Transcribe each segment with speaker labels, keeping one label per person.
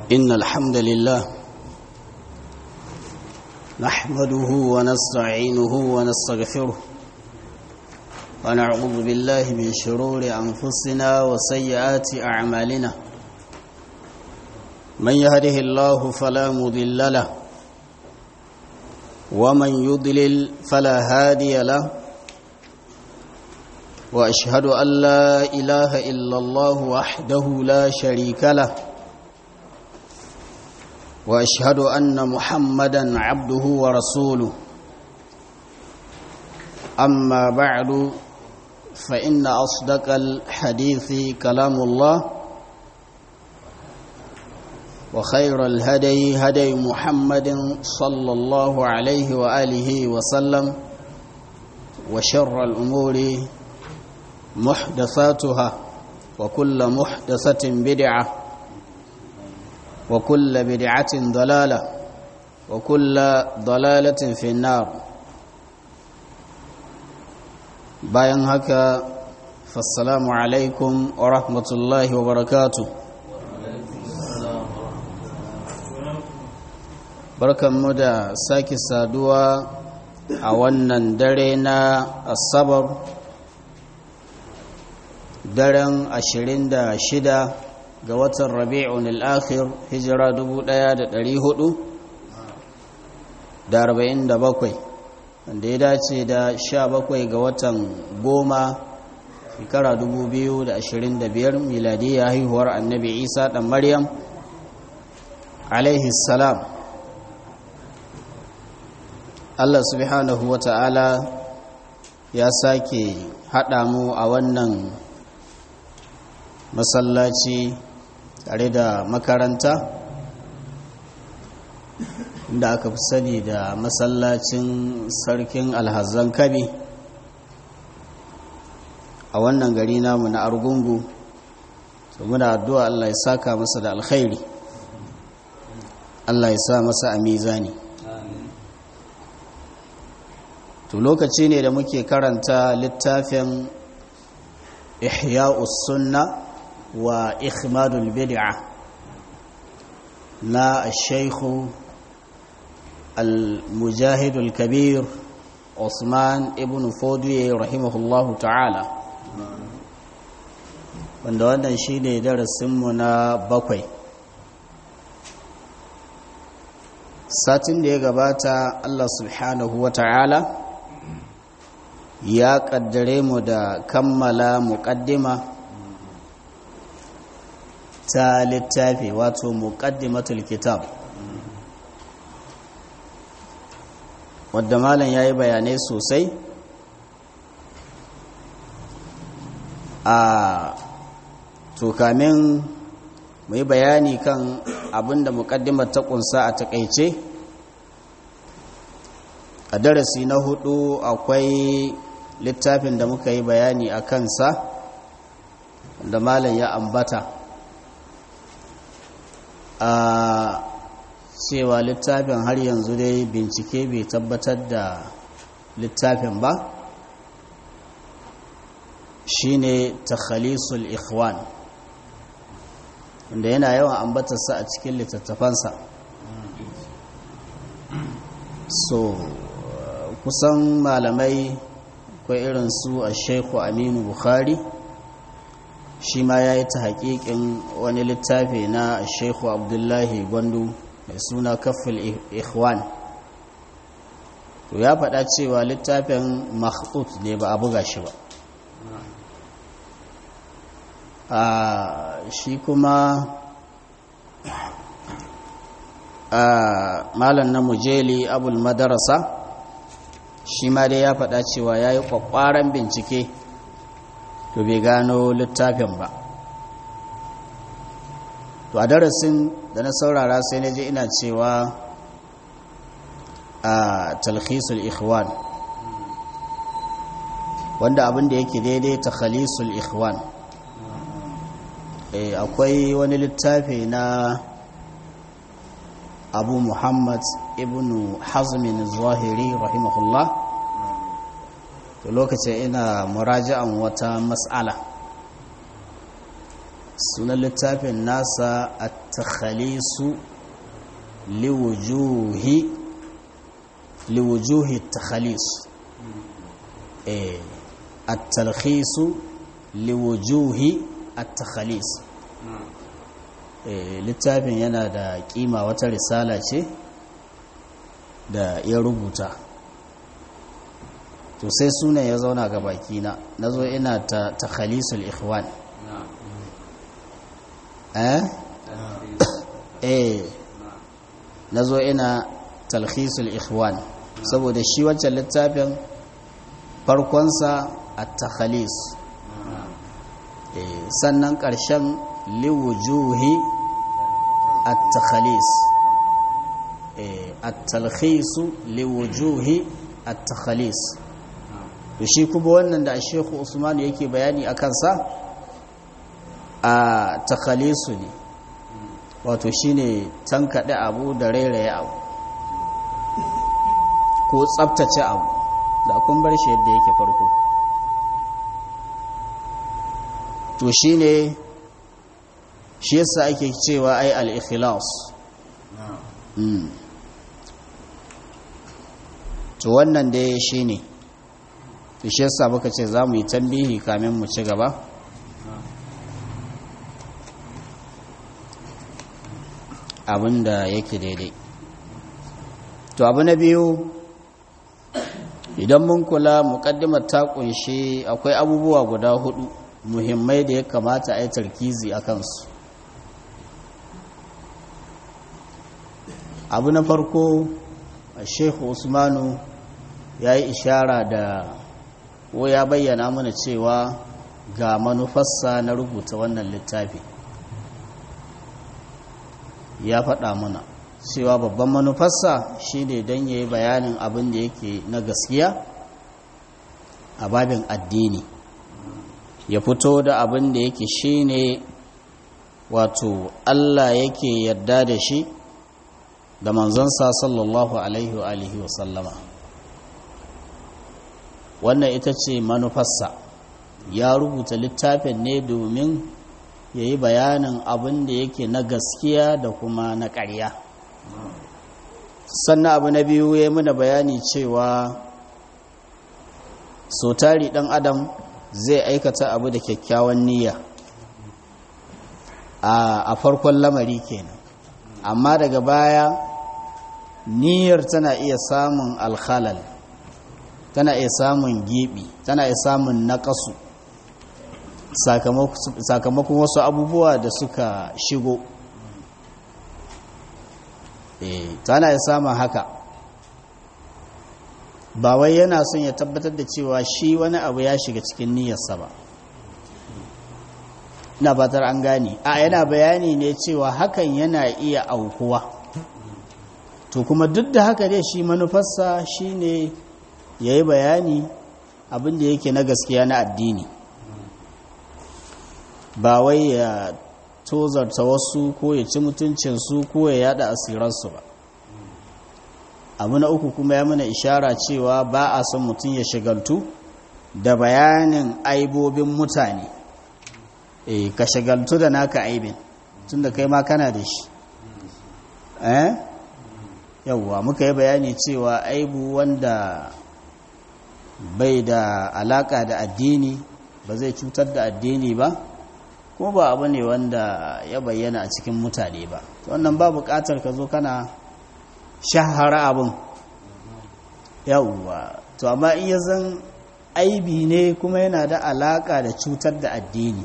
Speaker 1: إن الحمد لله نحمده ونستعينه ونستغفره ونعوذ بالله من شرور أنفسنا وسيئات أعمالنا من يهده الله فلا مضل له ومن يضلل فلا هادي له وأشهد أن لا إله إلا الله وحده لا شريك له واشهد ان محمدا عبده ورسوله اما بعد فان اصدق الحديث كلام الله وخير الهدي هدي محمد صلى الله عليه واله وسلم وشر الامور محدثاتها وكل محدثه بدعه وكل بدعة ضلالة وكل ضلالة في النار bayan haka fassalamu alaikum wa rahmatullahi wa barakatu barkanmu da sake saduwa a wannan dare na asabar daren 26 ga watan rabi'un al'akhir hijira 1447 wanda ya dace da 17 ga watan goma shekara 2025 miladiyya haihuwar annabi isa ɗan maryam alaihi salam allah subhanahu wa ta'ala ya sake haɗa mu a wannan masallaci tare da makaranta da aka fi sani da masallacin sarkin alhazan kabi a wannan gari namu na argungu muna addu'a Allah ya saka masa da alkhairi Allah ya sa masa a mizani to lokaci ne da muke karanta littafin ihya'us sunna wa ikhmadul bid'a na shaykhu al-mujahid al-kabir Usman ibn Fodiye rahimahullahu ta'ala wanda wannan shine darasinmu na bakwai satin da ya gabata Allah subhanahu wa ta'ala ya kaddare mu da kammala muqaddima ta littafi wato muqaddimatul kitab wadda malam yayi bayanai sosai a to kamin mu yi bayani kan abinda muqaddimar ta kunsa a takeice a darasi na hudu akwai littafin da muka yi bayani a kansa da malam ya ambata a cewa littafin har yanzu dai bincike bai tabbatar da littafin ba shine takhalisul ikhwan wanda yana yawan ambatarsa a cikin littattafansa so kusan malamai akwai irin su a shaiku aminu bukhari shi ma ya yi ta haƙiƙin wani littafi na shaiku abdullahi gwandu mai suna kafin ikhwan to ya faɗa cewa littafin makhtut ne ba a buga shi ba a shi kuma a malam na mujeli abul madarasa shi ma dai ya faɗa cewa ya yi ƙwaƙwaran bincike to bai gano littafin ba to a darasin da na saurara sai na je ina cewa a talhisul ikhwan wanda abin da yake daidai takhalisul ikhwan akwai wani littafi na abu muhammad ibn hazmin zahiri rahimahullah to lokacin ina muraji'an wata mas'ala sunan littafin nasa a takhalisu liwujuhi liwujuhi takhalis a talhisu liwujuhi a takhalis littafin yana da kima wata risala ce da ya rubuta to sai sunan ya zauna ga bakina na zo ina ta takhalisul ikhwan eh eh na zo ina talhisul ikhwan saboda shi wancan littafin farkonsa a takhalis sannan ƙarshen liwujuhi a takhalis a talhisu liwujuhi a takhalis da shi kuma wannan da shekhu usman yake bayani a kansa a takhalisu ne wato shine tankaɗe abu da rairaye abu ko tsabtace abu da kun bar shi yadda yake farko to shine shi yasa ake cewa ai al-ikhlas to wannan dai shine to shi yasa muka ce za mu yi tambihi kamin mu ci gaba abin da yake daidai to abu na biyu idan mun kula muƙaddimar ta kunshi akwai abubuwa guda hudu muhimmai da ya kamata a yi tarkizi a kansu abu na farko shehu usmanu ya yi ishara da ko ya bayyana mana cewa ga manufarsa na rubuta wannan littafi ya faɗa mana cewa babban manufarsa shine don ya yi bayanin abin da yake na gaskiya a babin addini ya fito da abin da yake shine wato Allah yake yarda da shi da manzansa sallallahu alaihi wa alihi wa sallama wannan ita ce manufarsa ya rubuta littafin ne domin ya yi bayanin abin da yake na gaskiya da kuma na ƙarya sannan abu na biyu ya muna bayani cewa so tari ɗan adam zai aikata abu da kyakkyawan niyya a farkon lamari kenan amma daga baya niyyar tana iya samun alhalal tana iya samun gibi tana iya samun naƙasu sakamakon wasu abubuwa da suka shigo e tana iya samun haka ba wai yana son ya tabbatar da cewa shi wani abu ya shiga cikin niyyarsa ba ina fatar an gane a yana bayani ne cewa hakan yana iya aukuwa to kuma duk da haka dai shi manufarsa shine ya yi bayani abinda yake na gaskiya na addini ba wai ya tozarta wasu ko ya ci mutuncinsu ko ya yada asiransu ba abu na uku kuma ya mana ishara cewa ba a son mutum ya shigaltu da bayanin aibobin mutane e ka shigaltu da naka aibin tun da kai ma kana da shi eh yawwa muka yi bayani cewa aibu wanda bai da alaka da addini ba zai cutar da addini ba kuma ba abu ne wanda ya bayyana a cikin mutane ba wannan ba bukatar ka zo kana shahara abin yawwa to amma iya zan aibi ne kuma yana da alaka da cutar da addini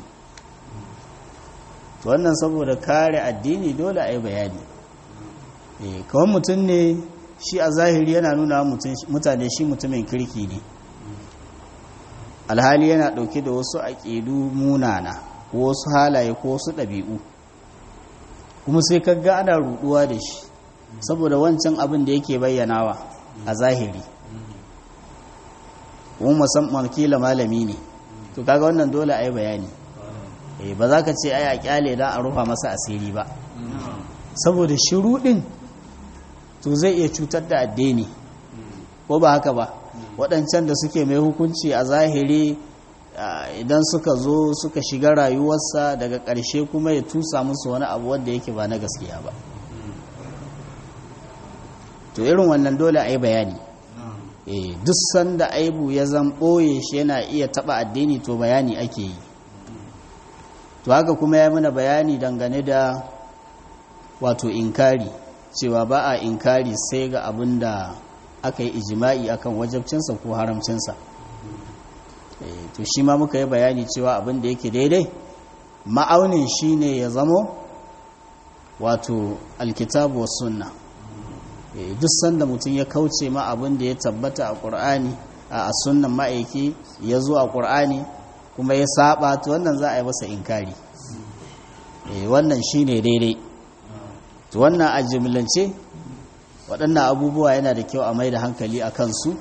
Speaker 1: to wannan saboda kare addini dole a yi bayani kawai mutum ne shi a zahiri yana nuna mutane shi mutumin kirki ne alhali yana ɗauke da wasu aƙidu munana ko wasu halaye ko wasu ɗabi'u kuma sai kaga ana ruɗuwa da shi saboda wancan abin da yake bayyanawa a zahiri kuma musamman kila malami ne to kaga wannan dole a yi bayani ba za ka ce ai a kyale don a rufa masa asiri ba saboda shiruɗin to zai iya cutar da addini ko ba haka ba waɗancan da suke mai hukunci a zahiri idan suka zo suka shiga rayuwarsa daga ƙarshe kuma ya tusa musu wani abu wanda yake ba na gaskiya ba to irin wannan dole a yi bayani duk sanda aibu ya zan ɓoye shi yana iya taɓa addini to bayani ake yi to haka kuma ya mana bayani dangane da wato inkari cewa ba a inkari sai ga abin da aka yi ijima'i akan wajabcinsa ko haramcinsa to shi ma muka yi bayani cewa abin da yake daidai ma'aunin shi ne ya zamo wato alkitabu wa sunna duk sanda mutum ya kauce ma abin da ya tabbata a ƙur'ani a sunnan ma'aiki ya zo a ƙur'ani kuma ya saba to wannan za a yi masa inkari wannan shi ne daidai to wannan a jimlance waɗannan abubuwa yana da kyau a mai da hankali a kansu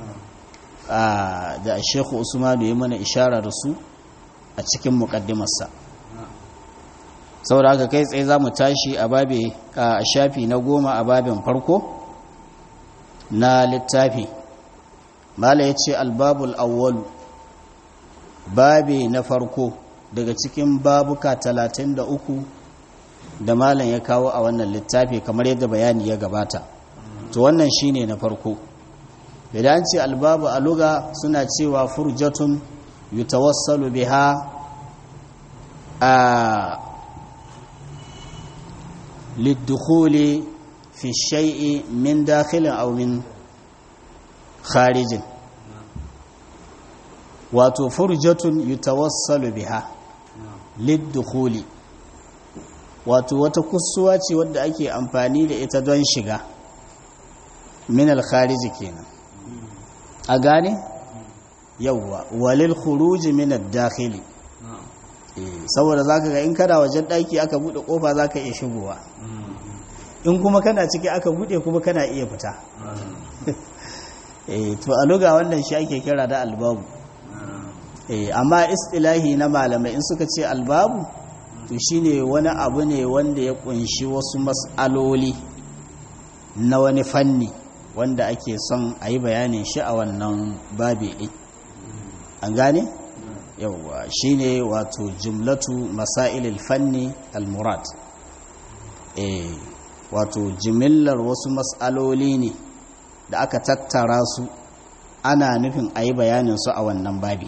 Speaker 1: da shekhu usmanu ya mana ishara da su a cikin muƙaddimarsa saboda haka kai tsaye za mu tashi a babe a shafi na goma a babin farko na littafi mala ya ce albabul awwalu babe na farko daga cikin babuka talatin da uku da malam ya kawo a wannan littafi kamar yadda bayani ya gabata to wannan shine na farko idan ce albabu a luga suna cewa furjatun yutawassalu biha a للدخول في الشيء من داخل أو من خارج wato furjatun yutawassalu biha liddukhuli wato wata kusuwa ce wadda ake amfani da ita don shiga min al-kharij kenan a gane yawwa walil khuruj min ad-dakhili saboda zaka ga in kana wajen daki aka bude kofa zaka iya shigowa in kuma kana ciki aka bude kuma kana iya fita eh to a luga wannan shi ake kira da albabu eh amma istilahi na malamai in suka ce albabu to shine wani abu ne wanda ya kunshi wasu mas'aloli na wani fanni wanda ake son a yi bayanin shi a wannan babi ɗin an gane yauwa shine wato jumlatu masailil fanni al-murad eh wato jimillar wasu mas'aloli ne da aka tattara su ana nufin a yi bayanin su a wannan babi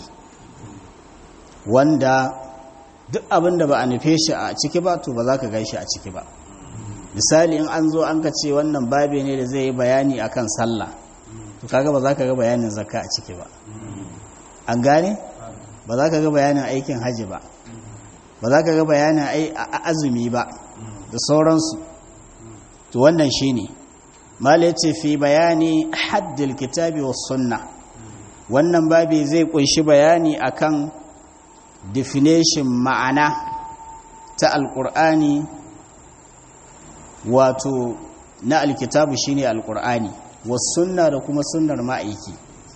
Speaker 1: wanda duk abin da ba a nufe shi a ciki ba to ba za ka shi a ciki ba misali in an zo an ka ce wannan babi ne da zai yi bayani akan sallah to kaga ba za ka ga bayanin zakka a ciki ba an gane ba za ka ga bayanin aikin haji ba ba za ka ga bayanin azumi ba da sauransu to wannan shine mala ce fi bayani haddil kitabi was sunna wannan babi zai kunshi bayani akan definition ma'ana ta alkur'ani wato na alkitabu shine alkur'ani was sunna da kuma sunnar ma'aiki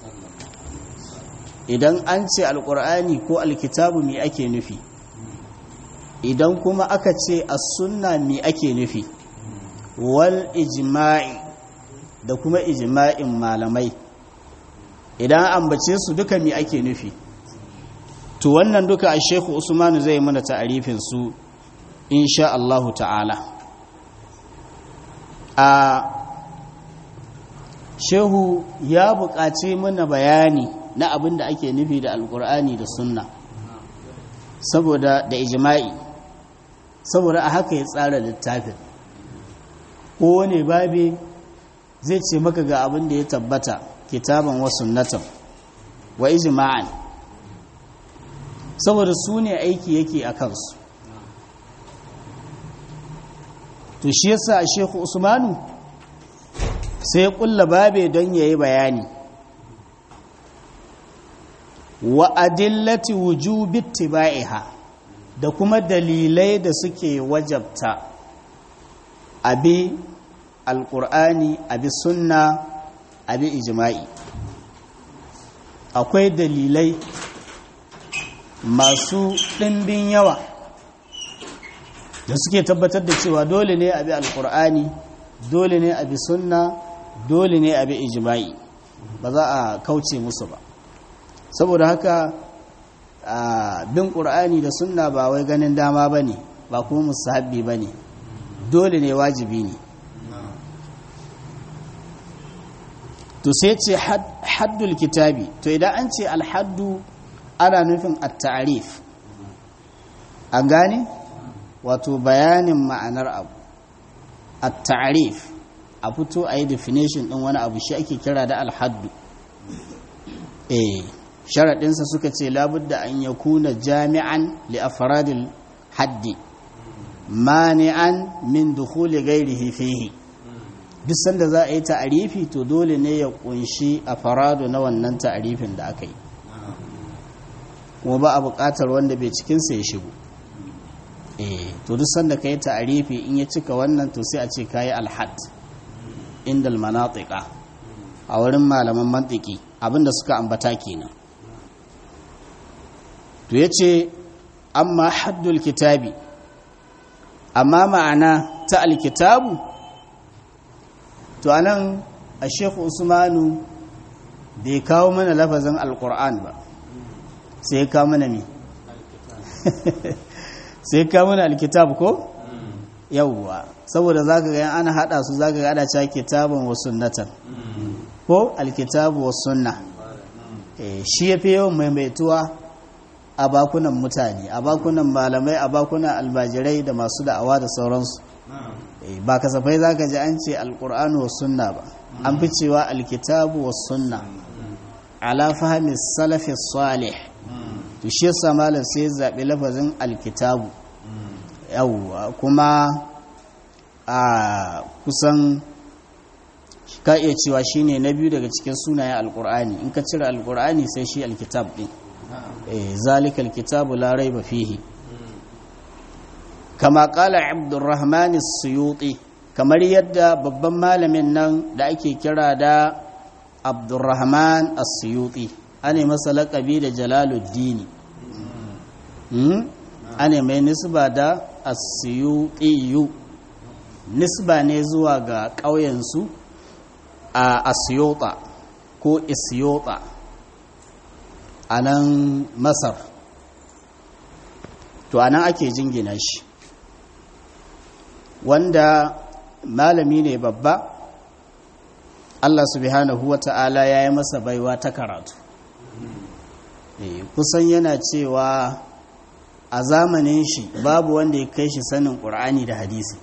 Speaker 1: idan an ce alkur'ani ko alkitabu me ake nufi idan kuma aka ce as-sunna me ake nufi wal ijma'i da kuma ijma'in malamai idan ambace su duka me ake nufi to wannan duka a shekhu usmanu zai mana ta'arifin su insha Allahu ta'ala a shehu ya buƙaci mana bayani na abin da ake nufi da alƙur'ani da sunna saboda da ijma'i saboda a haka ya tsara littafin kowane babi zai ce maka ga abin da ya tabbata kitaban wa sunnatan wa ijma'an saboda su ne aiki yake a kansu to shi yasa a sheku usmanu sai ya kulla babe don ya yi bayani wa adillati wujubi tiba'iha da kuma dalilai da suke wajabta abi alƙur'ani abi sunna abi ijma'i akwai dalilai masu ɗimbin yawa da suke tabbatar da cewa dole ne abi alƙur'ani dole ne abi sunna dole ne abi ijma'i ba za a kauce musu ba saboda haka bin ƙur'ani da sunna ba wai ganin dama ba ne ba kuma musahabbi ba ne dole ne wajibi ne to sai ce haddul kitabi to idan an ce alhaddu ana nufin at-ta'rif an gane wato bayanin ma'anar abu at-ta'rif a fito a yi definition ɗin wani abu shi ake kira da alhaddu eh sharaɗinsa suka ce labudda an ya kuna jami'an li afradil haddi mani'an min dukhuli ghairihi fihi duk sanda za a yi ta'arifi to dole ne ya kunshi a farado na wannan ta'arifin da aka yi kuma ba a buƙatar wanda bai cikinsa ya shigo eh to duk sanda ka yi ta'arifi in ya cika wannan to sai a ce ka yi alhad inda almanatika a wurin malaman mantiki abinda suka ambata kenan to ya ce amma haddul kitabi amma ma'ana ta alkitabu to anan a shekhu usmanu bai kawo mana lafazin alkur'an ba sai kawo mana mi sai kawo mana alkitab ko yauwa saboda zaka ga ana hada su zaka ga ana cewa kitabun wa sunnatan ko alkitabu wa sunna eh shi yafi yawan maimaituwa a bakunan mutane a bakunan malamai a bakunan albajirai da masu da'awa da sauransu ba kasafai za ka ji an ce alkur'anu wa sunna ba an fi cewa alkitabu wa sunna ala fahimi salafi salih to shi yasa malam sai zaɓi lafazin alkitabu yawwa kuma a kusan ka iya cewa shine na biyu daga cikin sunayen alkur'ani in ka cire alkur'ani sai shi alkitab din zalikal kitabu la raiba fihi kama kala abdurrahman suyuti kamar yadda babban malamin nan da ake kira da abdurrahman suyuti ane masa laƙabi da jalaluddini ane mai nisba da asiyutiyu nisba ne zuwa ga ƙauyensu a asiyota ko isiyota a nan masar to a nan ake jingina shi wanda malami ne babba Allah subhanahu wa ta'ala ya yi masa baiwa ta karatu e, kusan yana cewa a zamanin shi babu wanda ya kai shi sanin ƙur'ani da hadisi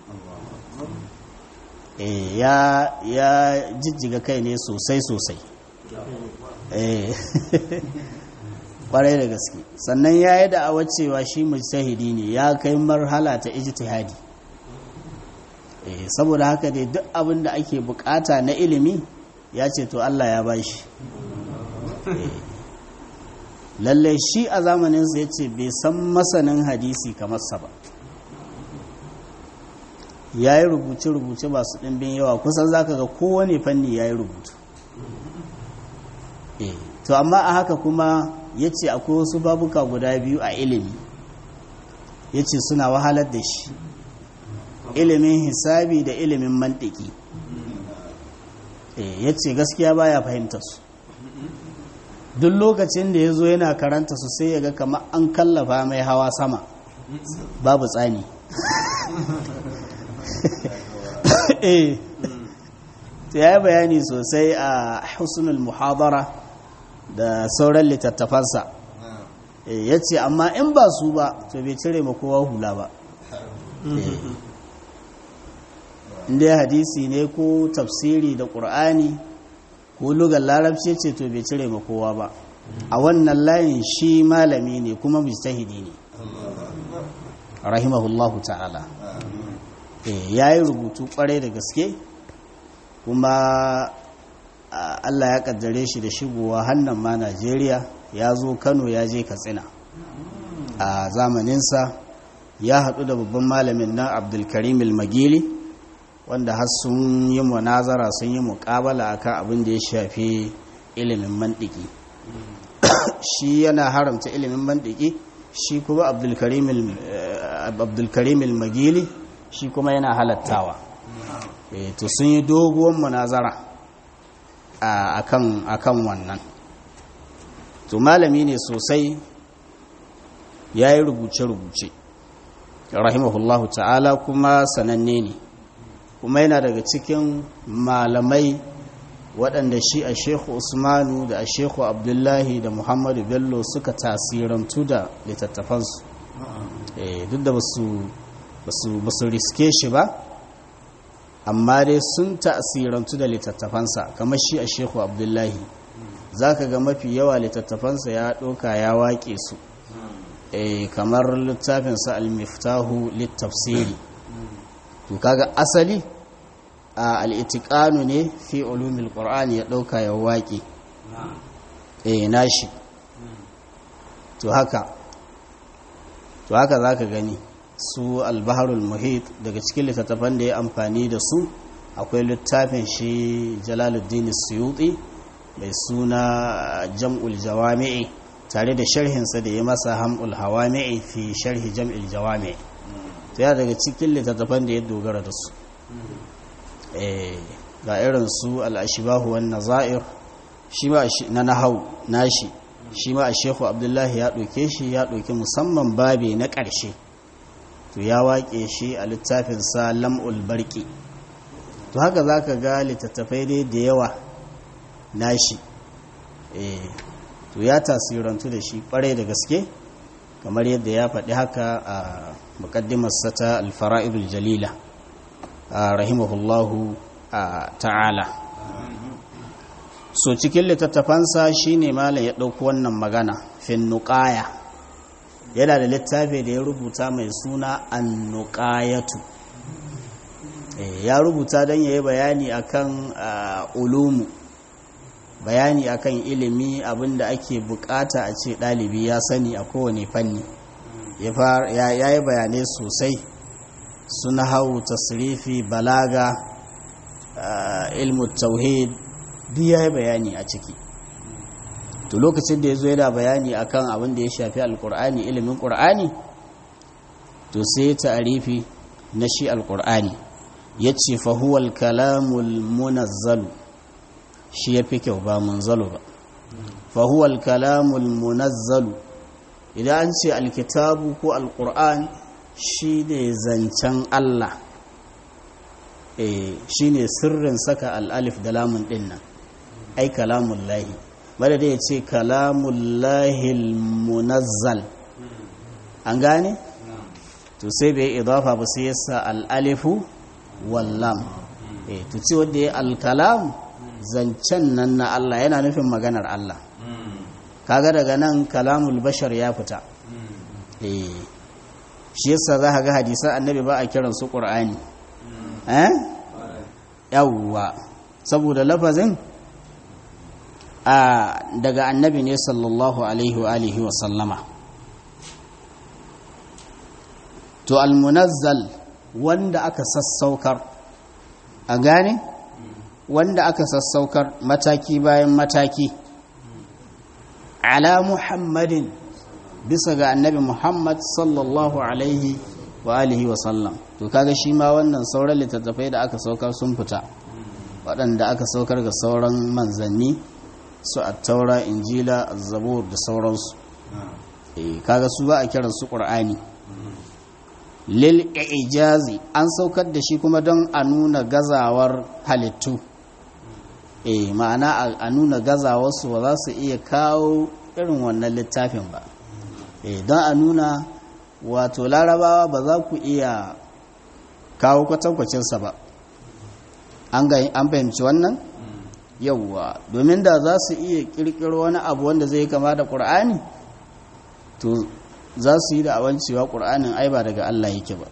Speaker 1: e, ya, ya jijjiga kai ne sosai sosai e, kwarai da gaske sannan ya yi da'awar cewa shi mujtahidi ne ya kai marhala ta ijtihadi saboda haka dai duk abin da ake bukata na ilimi ya ce to Allah ya bashi lalle shi a zamaninsa ya ce bai san masanin hadisi kamar sa ba ya yi rubuce-rubuce masu ɗimbin yawa kusan zaka ga kowane fanni ya yi rubutu to amma a haka kuma ya ce akwai wasu babuka guda biyu a ilimi ya ce suna wahalar da shi ilimin hisabi da ilimin mantiki ya ce gaskiya baya fahimta su duk lokacin da ya zo yana karanta su sai ya ga kama an kallafa mai hawa sama babu tsani eh ya yi bayani sosai a husnul muhadara da sauran littattafansa ya ce amma in ba su ba to bai cire ma kowa hula ba inda hadisi ne ko tafsiri da ƙur'ani ko lugar larabci ce to bai cire ma kowa ba a wannan layin shi malami ne kuma mujtahidi ne rahimahullahu ta'ala ya yi rubutu kwarai da gaske kuma Allah ya kaddare shi da shigowa hannun ma Najeriya ya zo Kano ya je Katsina a zamaninsa ya haɗu da babban malamin nan Abdulkarim magili wanda har sun yi munazara sun yi muƙabala akan abin da ya shafi ilimin mantiki shi yana haramta ilimin mantiki shi kuma Abdulkarim magili shi kuma yana halattawa to sun yi doguwar munazara akan akan wannan to malami ne sosai ya yi rubuce-rubuce rahimahullahu ta'ala kuma sananne ne kuma yana daga cikin malamai waɗanda shi a shekhu usmanu da a shekhu abdullahi da muhammadu bello suka tasirantu da littattafansu duk da ba su riske shi ba amma dai sun tasirantu da littattafansa kamar shi a shekhu abdullahi za ka ga mafi yawa littattafansa ya ɗauka ya waƙe su kamar littafinsa al-miftahu littafsiri to kaga asali a al'itikanu ne fi ulumil ƙor'ani ya ɗauka ya waƙe eh nashi to haka to haka za ka gani su albaharul muhit daga cikin littattafan da ya amfani da su akwai littafin shi jalaluddin suyuti mai suna jam'ul jawami'i tare da sharhinsa da ya masa ham'ul hawami'i fi sharhi jam'il jawami'i to ya daga cikin littattafan da ya dogara da su ga irin su al'ashibahu wan nazair shi ma na nahau nashi shi ma a shehu abdullahi ya ɗauke shi ya ɗauki musamman babe na ƙarshe to ya waƙe shi a littafinsa lam'ul barki to haka za ka ga littattafai dai da yawa nashi to ya tasirantu da shi ƙwarai da gaske kamar yadda ya faɗi haka a muƙaddimarsa ta alfara'idul jalila rahimahullahu ta'ala so cikin littattafansa shine malam ya ɗauko wannan magana fin nuƙaya yana da littafi da ya rubuta mai suna annuƙayatu ya rubuta don ya yi bayani akan ulumu bayani akan ilimi abinda ake bukata a ce ɗalibi ya sani a kowane fanni ya yi bayanai sosai suna hau tasirifi balaga ilmu tauhid duk ya yi bayani a ciki to lokacin da ya zo yana bayani akan abin da ya shafi alkur'ani ilimin ƙur'ani to sai ta'arifi na shi alkur'ani ya ce fahuwal kalamul munazzalu shi ya fi kyau ba munzalu ba fahuwal kalamul munazzalu idan an ce alkitabu ko alkur'an shi ne zancen allah shi ne sirrin saka al'alif da lamun dinnan ai kalamun lahi bada da ya ce kalamun lahil munazzal an gane? to sai bai idafa ba sai yasa al'alifu wallam to ce wadda ya alkalam zancen nan na Allah yana nufin maganar Allah kaga daga nan kalamul bashar ya fita shi yasa za ka ga hadisan annabi ba a kiransu ƙur'ani eh yawwa saboda lafazin a daga annabi ne sallallahu alaihi wa alihi wa sallama to almunazzal wanda aka sassaukar a gane wanda aka sassaukar mataki bayan mataki ala muhammadin bisa ga annabi muhammad sallallahu alaihi wa alihi wa sallam to kaga shi ma wannan sauran littattafai da aka saukar sun fita waɗanda aka saukar ga sauran manzanni su attaura injila zabur da sauransu kaga su ba a kiran su ƙur'ani lil ijazi an saukar da shi kuma don a nuna gazawar halittu eh ma'ana a nuna gazawarsu ba za su iya kawo irin wannan littafin ba eh don a nuna wato larabawa ba za ku iya kawo kwatankwacinsa ba an fahimci wannan yauwa domin da za su iya kirkiro wani abu wanda zai kama da ƙur'ani to za su yi da awancewa ƙur'anin ai ba daga Allah yake ba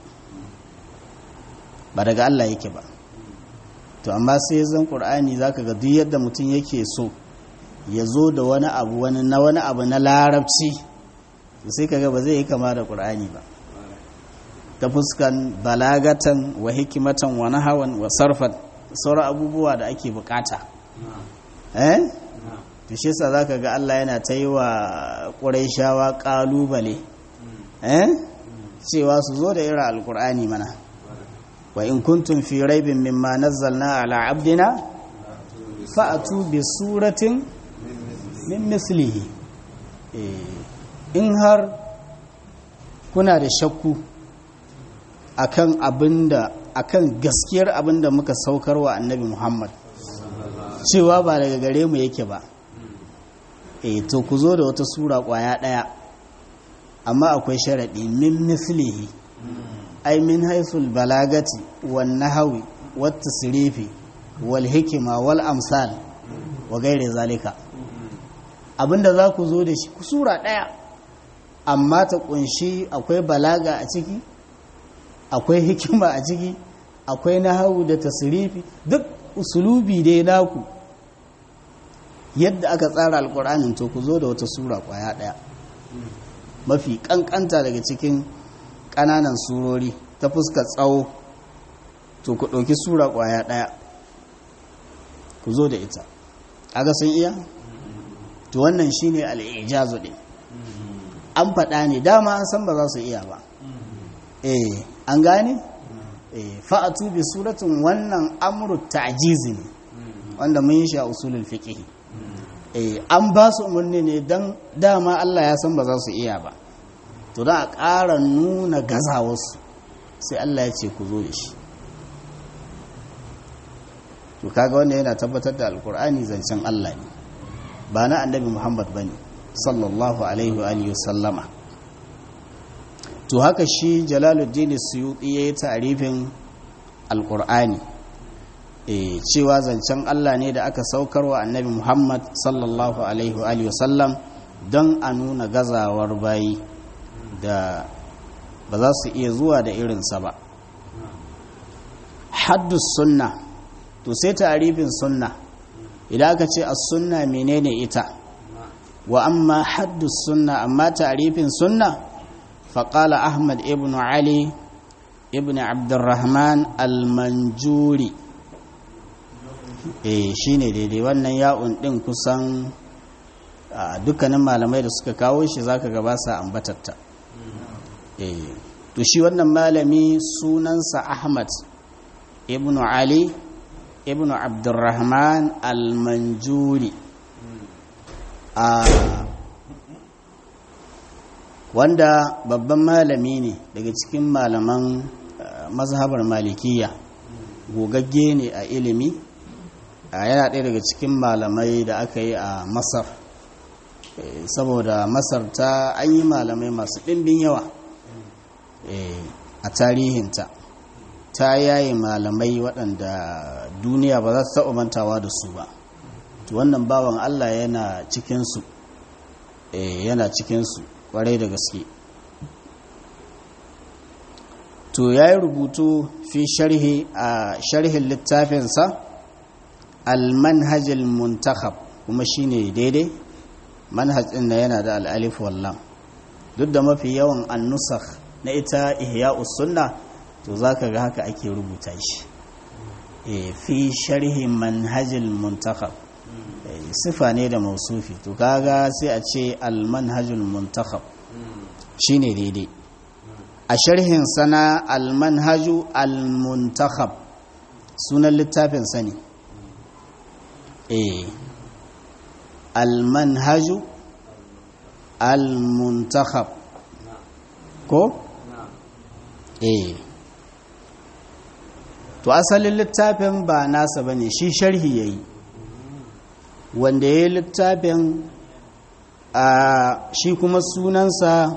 Speaker 1: ba daga Allah yake ba to amma sai zan ƙur'ani za ka ga duk yadda mutum yake so ya zo da wani abu wani na wani abu na larabci sai ka ga ba zai yi kama da ƙur'ani ba ta fuskan balagatan wa hikimatan wa nahawan wa sarfan sauran abubuwa da ake bukata eh to shi yasa zaka ga Allah yana ta yi wa Qurayshawa kalubale eh cewa su zo da irin alqur'ani mana wa in kuntum fi raibin mimma nazzalna ala abdina fa'atu bi suratin min mislihi in har kuna da shakku akan abinda akan gaskiyar abinda muka saukar wa annabi Muhammad cewa ba daga gare mu yake ba eh to ku zo da wata sura kwaya daya amma akwai sharadi min mislihi ay min haythul balagati wan nahwi wat tasrifi wal hikma wal amsal wa gairi zalika abinda za ku zo da shi sura daya amma ta kunshi akwai balaga a ciki akwai hikima a ciki akwai nahawu da tasrifi duk usulubi dai naku yadda aka tsara alkur'anin to ku zo da wata sura kwaya daya mafi kankanta daga cikin kananan surori ta fuskar tsawo to ku ɗauki sura kwaya daya ku zo da ita aga sun iya to wannan shine al'ijazu din an faɗa ne dama an san ba za su iya ba eh an gane eh fa'atu bi suratin wannan amru ta'jizi ne wanda mun yi shi a usulul fiqh eh an ba su umarni ne dan dama Allah ya san ba za su iya ba to da a ƙara nuna gazawarsu sai Allah ya ce ku zo da shi to kaga wanda yana tabbatar da alkur'ani zancen Allah ne ba na annabi Muhammad bane sallallahu alaihi wa alihi sallama to haka shi Jalaluddin Suyuti yayi ta'rifin alkur'ani eh cewa zancen Allah ne da aka saukar wa annabi Muhammad sallallahu alaihi wa alihi sallam don a nuna gazawar bayi da ba za su iya zuwa da irinsa ba haddus sunna to sai tarifin sunna idan aka ce as-sunna menene ita wa amma haddus sunna amma tarifin sunna faqala ahmad ibn ali ibn abdurrahman al-manjuri eh shine daidai wannan ya'un din kusan dukkanin malamai da suka kawo shi zaka ga ba sa ambatatta eh to shi wannan malami sunansa ahmad ibn ali ibn abdurrahman al-manjuri a wanda babban malami ne daga cikin malaman mazhabar malikiya gogagge ne a ilimi yana ɗaya daga cikin malamai da aka yi a masar saboda masar ta an yi malamai masu ɗimbin yawa a tarihinta ta yaye malamai waɗanda duniya ba za ta taɓa mantawa da su ba to wannan bawan Allah yana cikinsu yana cikinsu ƙwarai da gaske to ya yi rubutu fi sharhi a sharhin littafinsa al-manhajil muntakhab kuma shine daidai manhaj ɗin da yana da al'alif wallam duk da mafi yawan annusakh na ita ihya'us sunna to za ka ga haka ake rubuta shi fi sharhi manhajil muntakhab sifa ne da mausufi to kaga sai a ce almanhajul muntakhab shine daidai a sharhin sana almanhaju almuntakhab sunan littafin sani eh almanhaju almuntakhab ko eh to asalin littafin ba nasa ba ne shi sharhi ya yi wanda ya yi littafin a shi kuma sunansa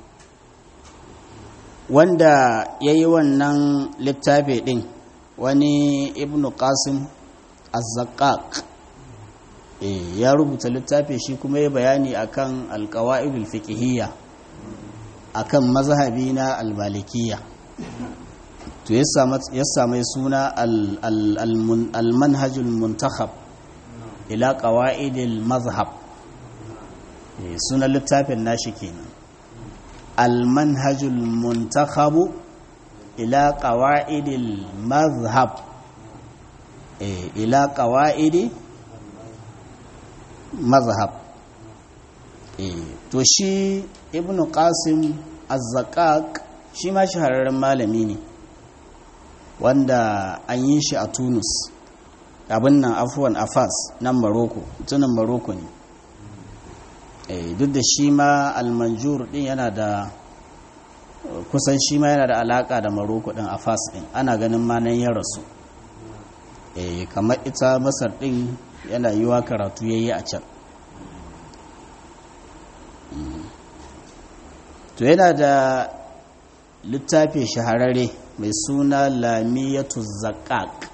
Speaker 1: wanda ya yi wannan littafi ɗin wani ibn qasim azzaqaq ya rubuta littafi shi kuma ya bayani akan alkawa'idul fiqhiyya akan mazhabi na albalikiyya to ya sami suna al-manhajul muntakhab ila qawaidil mazhab sunan littafin nashi kenan al-manhajul muntakhabu ila qawaidil mazhab ila qawaidi mazhab to shi ibnu qasim az-zaqaq shi ma shahararren malami ne wanda an yi shi a tunus abin nan afuwan afas nan maroko tunan maroko ne duk da shi ma almanjur din yana da kusan shi ma yana da alaka da maroko din a fas din ana ganin ma nan ya rasu eh kamar ita masar din yana yiwa karatu yayi a can to yana da littafi shahararre mai suna lamiyatu zakak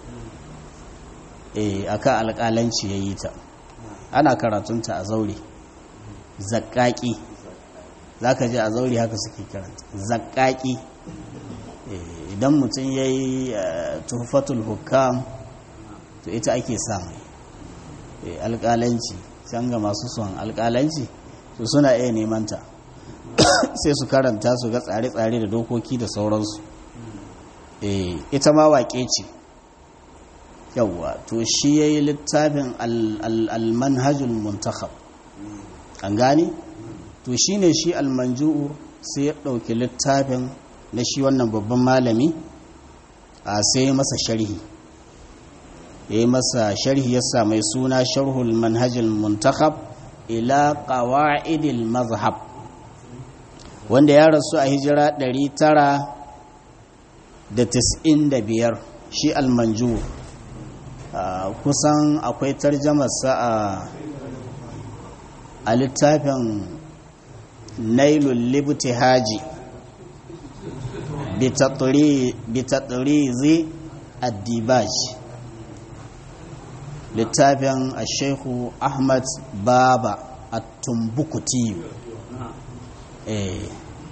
Speaker 1: eh akan alƙalanci yayi ta ana karatunta a zaure zakaki zaka ji a zaure haka suke karanta zakaki idan mutum yayi tuhfatul hukam to ita ake samu alƙalanci can ga masu son alƙalanci to suna iya neman ta sai su karanta su ga tsare-tsare da dokoki da sauransu ita ma waƙe ce yawwa to shi ya yi littafin almanhajul muntakhab an gane to shi ne shi almanju'u sai ya ɗauki littafin na shi wannan babban malami a sai masa sharhi ya yi masa sharhi ya mai suna sharhul manhajul muntakhab ila qawa'idil mazhab wanda ya rasu a hijira 995 shi almanju kusan akwai tarjamarsa a a littafin nailul libti haji bitatturizi addibaj littafin a shehu ahmad baba a tumbukutiyu eh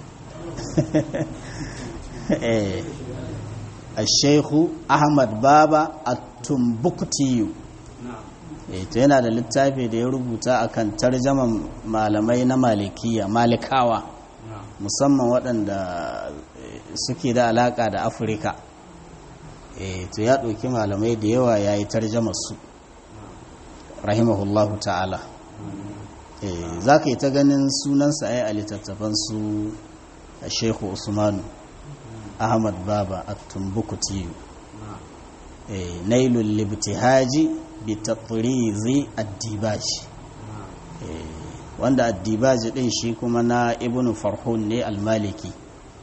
Speaker 1: eh Sheikhu Ahmad Baba a Tumbuktiyu to yana da littafi da ya rubuta akan tarjaman malamai na malikiya malikawa musamman waɗanda suke da alaƙa da afirka to ya ɗauki malamai da yawa ya yi su rahimahullahu ta'ala za ka yi ta ganin sunansa a yi a littattafan su a shehu usmanu ahmad baba a tumbukutiyu nailul libtihaji bi tatrizi addibaji wanda addibaji din shi kuma na ibn farhun ne almaliki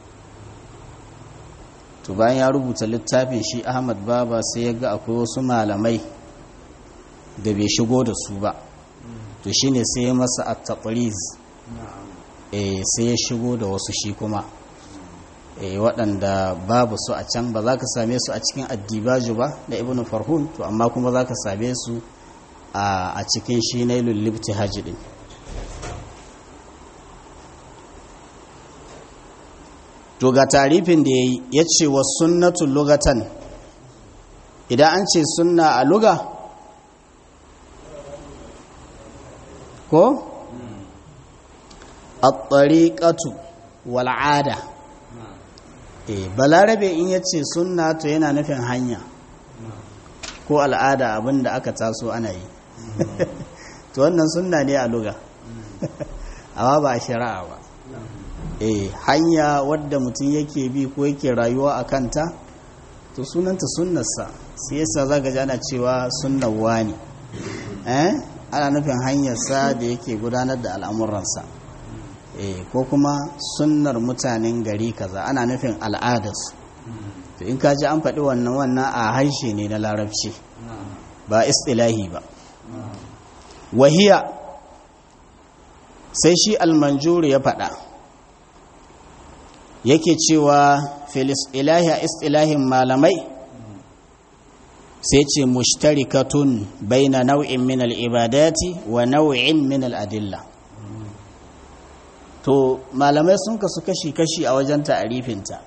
Speaker 1: to bayan ya rubuta littafin shi ahmad baba sai ya ga akwai wasu malamai da bai shigo da su ba to shine sai ya masa at-tatriz eh sai ya shigo da wasu shi kuma waɗanda babu su a can ba za ka same su a cikin addibaju ba da ibn farhun to amma kuma za ka same su a cikin shi na lullubti hajji ɗin to ga tarifin da ya yi ya ce wa sunnatun lugatan idan an ce sunna a luga ko? a tsariƙatu wal'ada eh balarabe in ya ce sunna to yana nufin hanya ko al'ada abinda aka taso ana yi to wannan sunna ne a luga amma ba a shari'a ba eh hanya wadda mutum yake bi ko yake rayuwa a kanta to sunanta sunnarsa sai yasa zaka ji ana cewa sunnar wani eh ana nufin hanyarsa da yake gudanar da al'amuransa eh ko kuma sunnar mutanen gari kaza ana nufin al'adarsu to in ka ji an faɗi wannan wannan a harshe ne na larabci ba istilahi ba wahiya sai shi almanjuri ya faɗa yake cewa filis ilahi a istilahin malamai sai ce mushtarikatun baina nau'in min al'ibadati wa nau'in min al'adilla to malamai sun kasu kashi-kashi a wajen ta'arifinta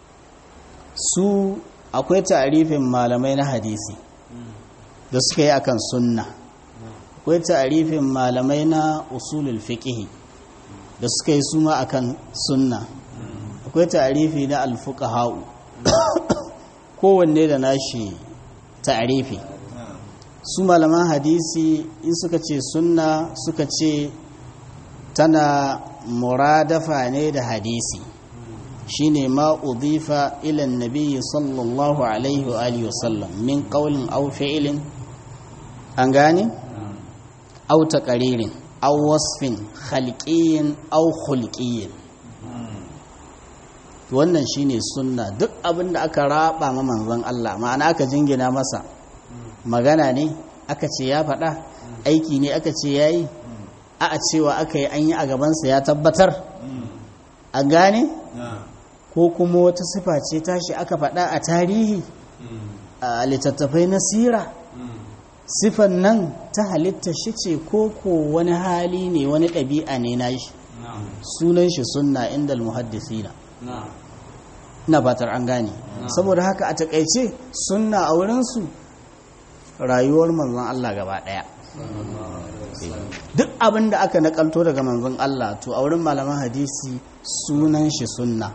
Speaker 1: su akwai ta'arifin malamai na hadisi da suka yi akan sunna akwai ta'arifin malamai na usulul fiqhi da suka yi suma akan sunna akwai ta'arifi na alfuqaha'u kowanne da nashi ta'arifi su malaman hadisi in suka ce sunna suka ce tana muradafa ne da hadisi shine ma udifa ila nabiyyi sallallahu alaihi wa alihi wasallam min qawlin aw fi'lin an gane aw taqririn aw wasfin khalqiyyin aw khulqiyyin to wannan shine sunna duk abin da aka raba ma manzon Allah ma'ana aka jingina masa magana ne aka ce ya faɗa aiki ne aka ce yayi a a cewa aka yi an yi a gabansa ya tabbatar a gane ko kuma wata sifa ce tashi aka faɗa a tarihi a littattafai na sira sifan nan ta halitta shi ce ko ko wani hali ne wani ɗabi'a ne na shi sunan shi sunna inda muhaddisina na batar an gane saboda haka a takaice sunna a wurinsu rayuwar manzon Allah gaba ɗaya duk abin da aka nakalto daga manzon Allah to a wurin malaman hadisi sunan shi sunna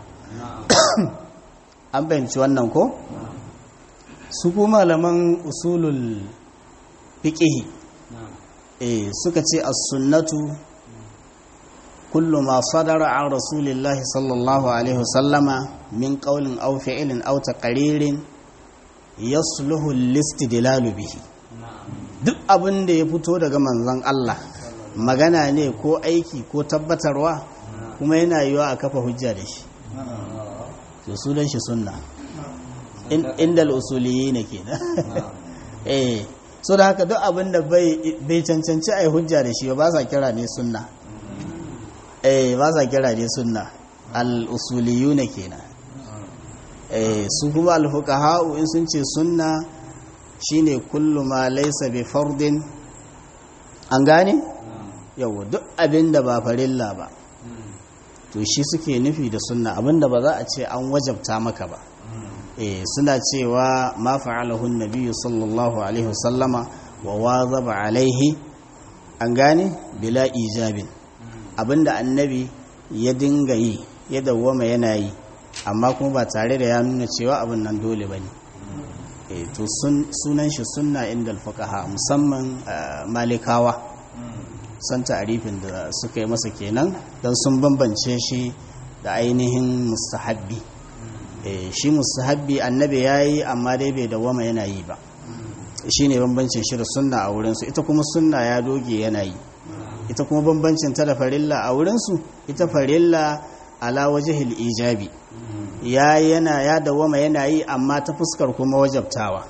Speaker 1: an fahimci wannan ko su ko malaman usulul fiqhi eh suka ce as-sunnatu kullu ma sadara an rasulillahi sallallahu alaihi wasallama min qawlin aw fi'lin aw taqririn yasluhu al-istidlalu bihi duk abin da ya fito daga manzon Allah magana ne ko aiki ko tabbatarwa kuma yana yiwa a kafa hujja da shi to sunan shi sunna inda al'usuliyi ne ke eh so da haka duk abin da bai cancanci a yi hujja da shi ba sa kira ne sunna eh ba sa kira ne sunna al'usuliyu ne ke na eh su kuma alfuqaha'u in sun ce sunna shine kullu ma laysa bi fardin an gane yau duk abin da ba farilla ba to shi suke nufi da sunna abinda ba za a ce an wajabta maka ba eh suna cewa ma fa'alahu nabiyyu sallallahu alaihi wasallama wa wazaba alaihi an gane bila ijabin abinda annabi ya dinga yi ya dawwama yana yi amma kuma ba tare da ya nuna cewa abin nan dole bane eh to sunan shi sunna inda alfuqaha musamman malikawa san ta'arifin da suka yi masa kenan don sun bambance shi da ainihin mustahabbi shi mustahabbi annabi ya yi amma dai bai dawama yana yi ba shi ne bambancin shi da sunna a wurinsu ita kuma sunna ya doge yana yi ita kuma bambancin ta da farilla a wurinsu ita farilla ala wajihil ijabi ya yana ya dawama yana yi amma ta fuskar kuma wajabtawa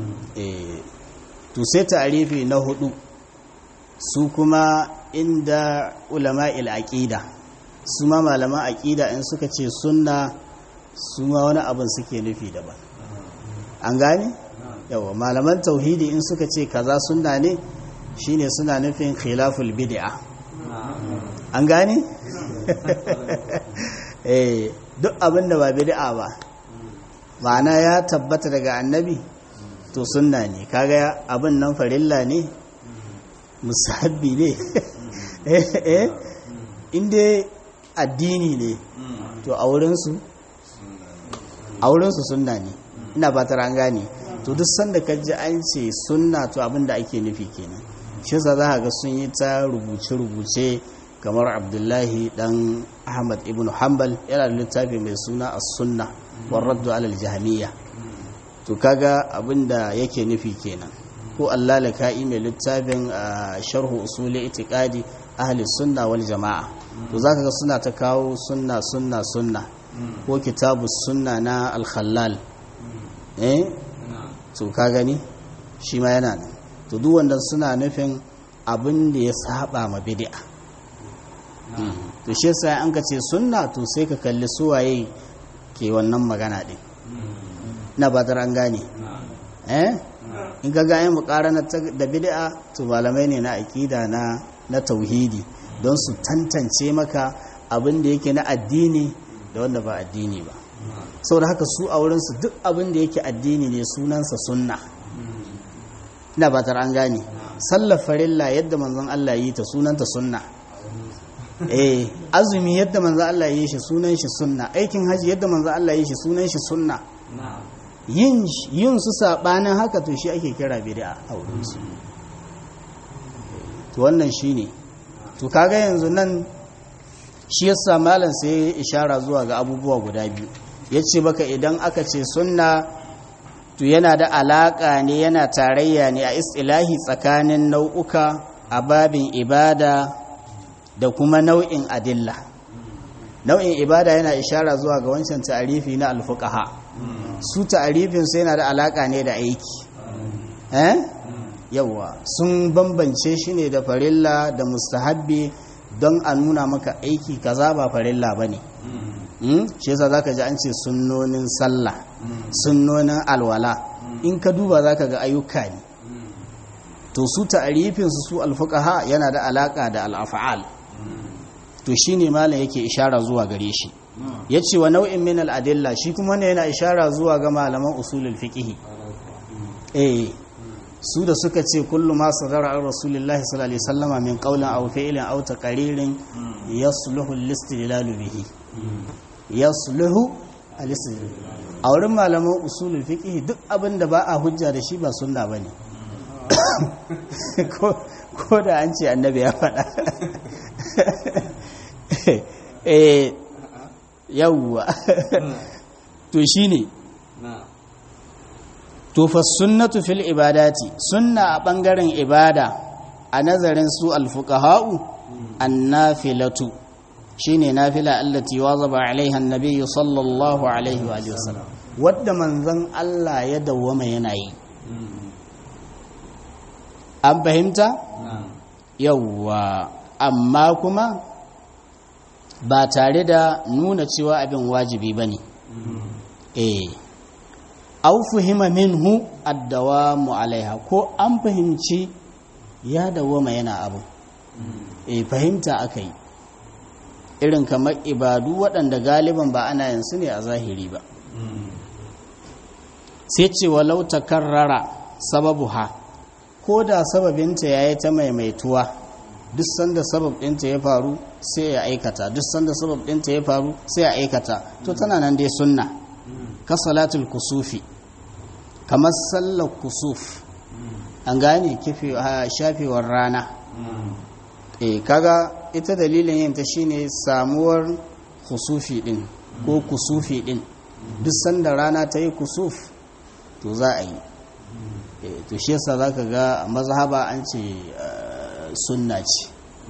Speaker 1: to sai ta'arifi na hudu su kuma inda ulama aqida su ma malaman aqida in suka ce sunna su ma wani abin suke nufi daban an gane yawa malaman tauhidi in suka ce kaza sunna ne shine suna nufin khilaful bid'a an gane eh duk abin da ba bid'a ba ma'ana ya tabbata daga annabi to sunna ne kaga abin nan farilla ne musabbi ne eh inda addini ne to a wurinsu a wurinsu sunna ne ina ba ta gane to duk sanda ka ji an ce sunna to abin da ake nufi kenan shi za za ga sun yi ta rubuce-rubuce kamar abdullahi dan ahmad ibn hanbal yana da littafi mai suna as-sunna war raddu alal jahmiya to kaga abin da yake nufi kenan ko Allah laka'i mai littafin sharhu usuli itiqadi ahli sunna wal jama'a to zaka ga suna ta kawo sunna sunna sunna ko kitabu sunna na al-khallal eh to ka gani shi ma yana nan to duk wanda suna nufin abin da ya saba ma bid'a to shi yasa an ka ce sunna to sai ka kalli suwaye ke wannan magana din na ba an gane eh in ga gayen mukarana da bid'a to malamai ne na aqida na na tauhidi don su tantance maka abin da yake na addini da wanda ba addini ba saboda haka su a wurin su duk abin da yake addini ne sunansa sunna ina ba an gane sallar farilla yadda manzon Allah yi ta sunanta sunna eh azumi yadda manzon Allah yi shi sunan shi sunna aikin haji yadda manzon Allah yi shi sunan shi sunna yin su saɓanin haka to shi ake kira bid'a a wurinsu to wannan shi ne to kaga yanzu nan shi yasa malam sai ya ishara zuwa ga abubuwa guda biyu ya ce baka idan aka ce sunna to yana da alaƙa ne yana tarayya ne a istilahi tsakanin nau'uka a babin ibada da kuma nau'in adilla nau'in ibada yana ishara zuwa ga wancan ta'arifi na alfuqaha su ta'arifin su yana da alaka ne da aiki eh yawa sun bambance shi ne da farilla da mustahabbi don a nuna maka aiki kaza ba farilla bane mm shi yasa zaka ji an ce sunnonin sallah sunnonin alwala in ka duba zaka ga ayyuka ne to su ta'arifin su su alfuqaha yana da alaka da al-af'al to shine malam yake ishara zuwa gare shi yace wa nau'in min al-adilla shi kuma ne yana ishara zuwa ga malaman usulul fiqh eh su da suka ce kullu ma sadara an rasulillahi sallallahu alaihi wasallama min qawlin aw fi'lin aw taqririn yasluhu al-istidlal bihi yasluhu al-istidlal a wurin malaman usulul fiqh duk abin da ba a hujja da shi ba sunna bane ko da an ce annabi ya faɗa eh yawwa to shine to fa sunnatu fil ibadati sunna a bangaren ibada a nazarin su alfuqaha'u annafilatu shine nafila allati wazaba alaiha annabi sallallahu alaihi wa alihi wasallam wadda manzon Allah ya dawwama yana yi an fahimta yawwa amma kuma ba tare da nuna cewa abin wajibi bane eh au fahima minhu addawamu alaiha ko an fahimci ya dawoma yana abu e fahimta aka yi irin kamar ibadu waɗanda galiban ba ana yin su ne a zahiri ba sai ce walau takarrara sababu ha ko da sababinta ya yi ta maimaituwa duk sanda sabab ɗinta ya faru sai ya aikata duk sanda sabab ɗinta ya faru sai ya aikata to tana nan dai sunna ka salatul kusufi kamar sallar kusuf an gane shafewar rana e kaga ita dalilin yin ta shine samuwar kusufi din ko kusufi din duk sanda rana ta yi kusuf to za a yi to shi yasa za ka ga mazhaba an ce sunna ce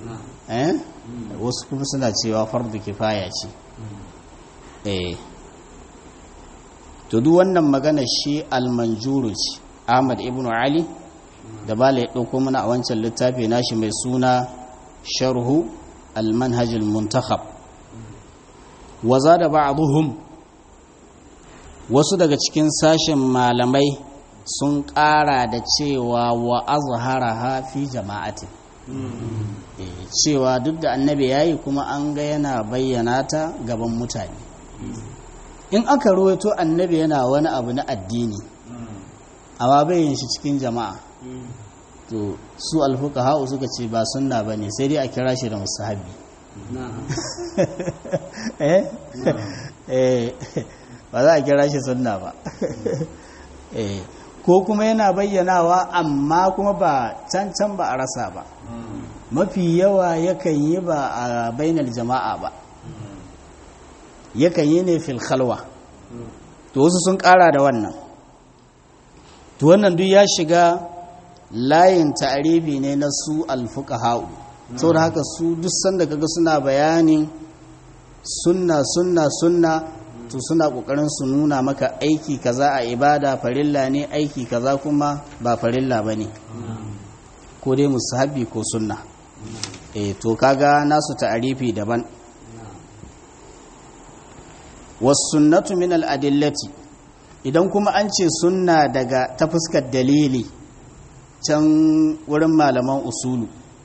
Speaker 1: wasu kuma suna cewa fardu kifaya ce eh to duk wannan magana shi almanjuru ce ahmad ibn ali da bala ya ɗauko mana a wancan littafi nashi mai suna sharhu almanhajul muntakhab waza da ba'dhum wasu daga cikin sashen malamai sun ƙara da cewa wa azharaha fi jama'ati cewa duk da annabi yayi kuma an ga yana bayyana ta gaban mutane in aka ruwaito annabi yana wani abu na addini amma bayin shi cikin jama'a to su alfuka ha'u suka ce ba sunna ba ne sai dai a kira shi da musahabi ba za a kira shi sunna ba ko kuma yana bayyanawa amma kuma ba can can ba a rasa ba mafi yawa yakan yi ba a bainar jama'a ba yakan yi ne fil khalwa to wasu sun kara da wannan to wannan duk ya shiga layin ta'aribi ne na su alfuqaha'u saboda haka su duk sanda kaga suna bayanin sunna sunna sunna to suna kokarin su nuna maka aiki kaza a ibada farilla ne aiki kaza kuma ba farilla bane ko dai musahabi ko sunna eh to kaga nasu ta'arifi daban wasunnatu min al'adillati idan kuma an ce sunna daga ta fuskar dalili can wurin malaman usulu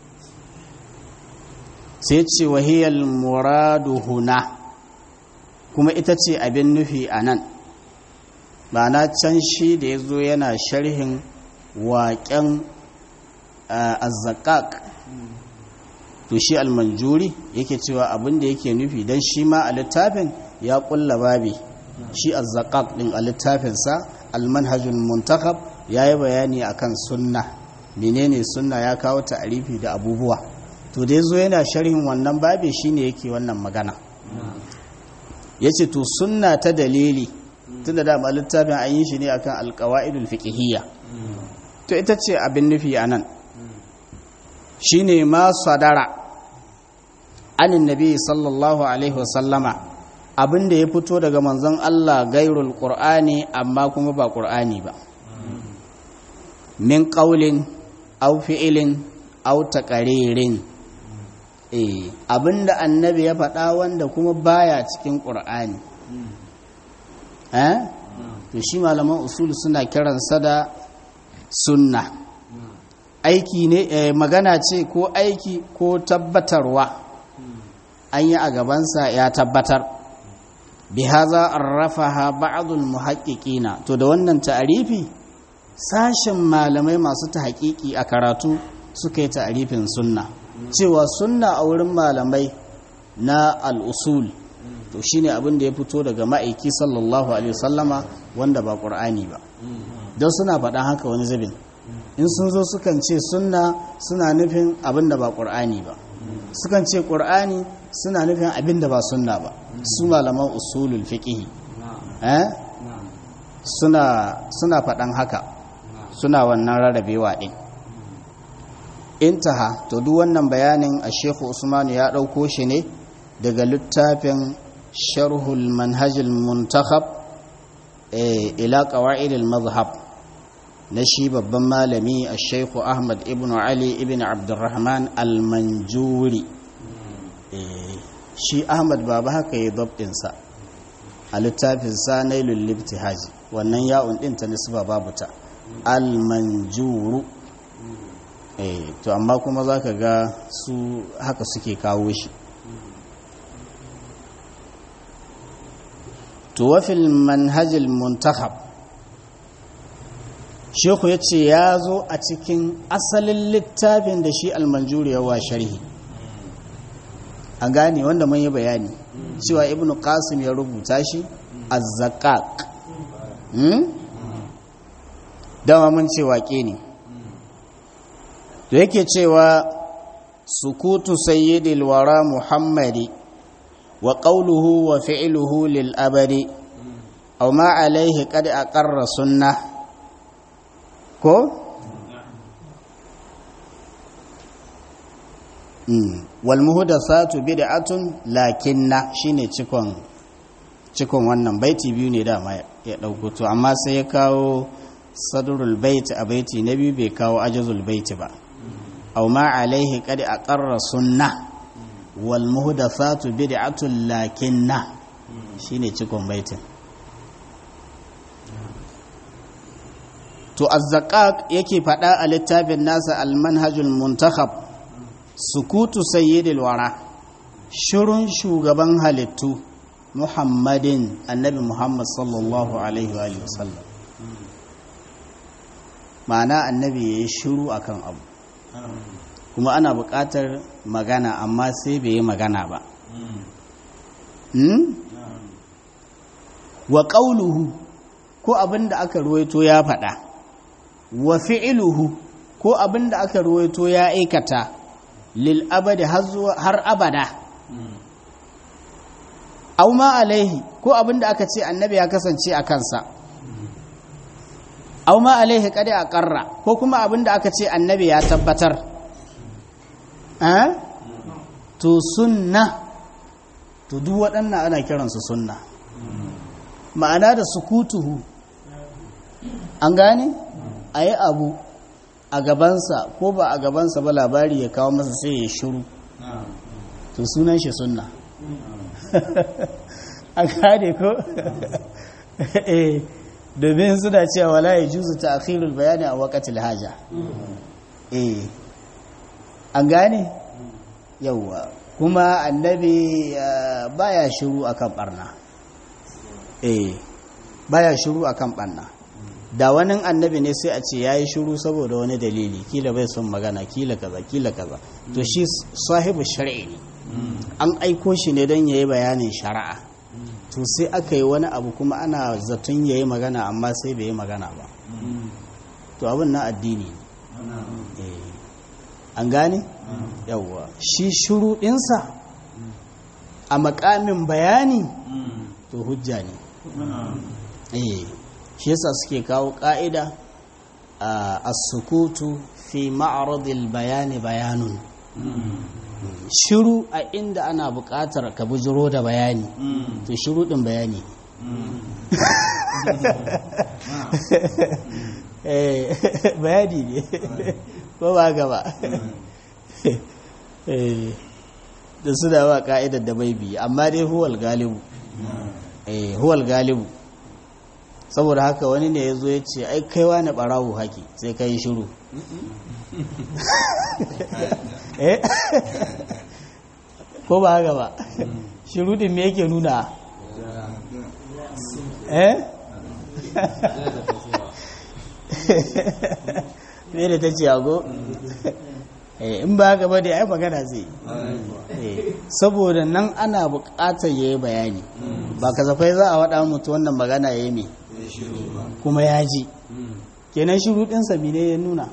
Speaker 1: sai ce wahiyar muradu huna kuma ita ce abin nufi a nan ba na can shi da ya zo yana sharhin waƙen azzakak to shi almanjuri yake cewa abin da yake nufi don shi ma a littafin ya kulla babi shi azzaqaq din a littafinsa almanhajul muntakab ya yi bayani akan sunna menene sunna ya kawo ta'arifi da abubuwa to da yazo yana sharhin wannan babi shine yake wannan magana yace to sunna ta dalili tunda da ma littafin an yi shi ne akan alqawaidul fiqhiyya to ita ce abin nufi anan shine ma sadara anin nabi sallallahu alaihi wasallama abin da ya fito daga manzon Allah gairul qur'ani amma kuma ba qur'ani ba min qaulin aw fi'ilin aw taqaririn eh abinda annabi ya faɗa wanda kuma baya cikin qur'ani eh to shi malaman usul suna kiransa da sunna aiki ne magana ce ko aiki ko tabbatarwa an yi a gabansa ya tabbatar bihaza arrafaha ba'dul muhaqqiqina to da wannan ta'arifi sashen malamai masu tahqiqi a karatu suka yi ta'arifin sunna cewa sunna a wurin malamai na al-usul to shine abin da ya fito daga ma'aiki sallallahu alaihi wasallama wanda ba qur'ani ba don suna faɗan haka wani zabin in sun zo sukan ce sunna suna nufin abin da ba qur'ani ba sukan ce qur'ani suna nufin abin da ba sunna ba su malaman usulul fiqh eh suna suna faɗan haka suna wannan rarrabewa din intaha to duk wannan bayanin a Sheikhu Usman ya ɗauko shi ne daga littafin sharhul manhajul muntakhab ila qawaidil mazhab na shi babban malami a Sheikhu Ahmad ibn Ali ibn Abdurrahman al-Manjuri shi Ahmad baba haka yi dabdinsa a littafin sa nailul libtihaji wannan ya'un din ta nisba babu ta al-manjuru eh to amma kuma zaka ga su haka suke kawo shi to wafil manhajil muntakhab sheku ya ce ya zo a cikin asalin littafin da shi almanjuri yawa sharhi an gane wanda mun yi bayani cewa ibnu qasim ya rubuta shi az-zakak dama mun ce waƙe ne da yake cewa sukutu sayyidil wara muhammadi wa qawluhu wa fi'luhu lil abadi aw ma alayhi qad aqarra sunnah ko wal muhdathatu bid'atun lakinna shine cikon cikon wannan baiti biyu ne dama ya dauko to amma sai ya kawo sadrul bait a baiti na biyu bai kawo ajazul bait ba aw ma alaihi qad aqarra sunnah wal muhdathatu bid'atun lakinna shine cikon baitin to azzaqaq yake faɗa a littafin nasa al-manhajul muntakhab sukutu sayyidil wara shirun shugaban halittu muhammadin annabi muhammad sallallahu alaihi wa sallam ma'ana annabi ya yi shiru akan abu kuma ana buƙatar magana amma sai bai yi magana ba wa ƙauluhu ko abin da aka ruwaito ya faɗa wa fi'iluhu ko abin da aka ruwaito ya aikata lil abadi har abada au ma alaihi ko abin da aka ce annabi ya kasance a kansa au ma alaihi kada a ƙarra ko kuma abin da aka ce annabi ya tabbatar to sunna to duk waɗannan ana kiransu sunna ma'ana da sukutuhu an gane a yi abu a gabansa ko ba a gabansa ba labari ya kawo masa sai ya shiru to sunan shi sunna a gane ko domin suna cewa wala ya juzu ta akhirul bayani a wakatil haja an gane yauwa kuma annabi baya shiru akan barna eh baya shiru akan barna da wani annabi ne sai a ce yayi shiru saboda wani dalili kila bai son magana kila kaza kila kaza to shi sahibu shar'i ne an aiko shi ne don yayi bayanin shari'a to sai aka yi wani abu kuma ana zaton yayi magana amma sai bai yi magana ba to abin na addini ne an gane yawwa shi shiru ɗinsa a makamin bayani to hujja ne eh shi yasa suke kawo ƙa'ida a sukutu fi ma'aradil bayani bayanun shiru a inda ana buƙatar ka bujiro da bayani to shiru ɗin bayani bayani ne ko ba gaba da su da wa ka'idar da bai biyu amma dai huwal galibu huwal galibu saboda haka wani ne ya zo ya ce ai kaiwa na ɓarawo haki sai ka yi shiru ko ba haka ba shiru din me yake nuna eh me da ta ce ago in ba haka ba da ai magana zai saboda nan ana buƙatar ya yi bayani ba kasafai za a waɗa mutu wannan magana ya yi mai kuma ya ji kenan shiru ɗinsa ne ya nuna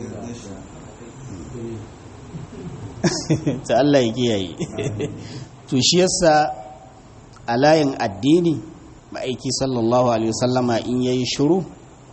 Speaker 1: ta Allah ya kiyaye to shi yasa a layin addini ma'aiki sallallahu alaihi wasallama in yayi shiru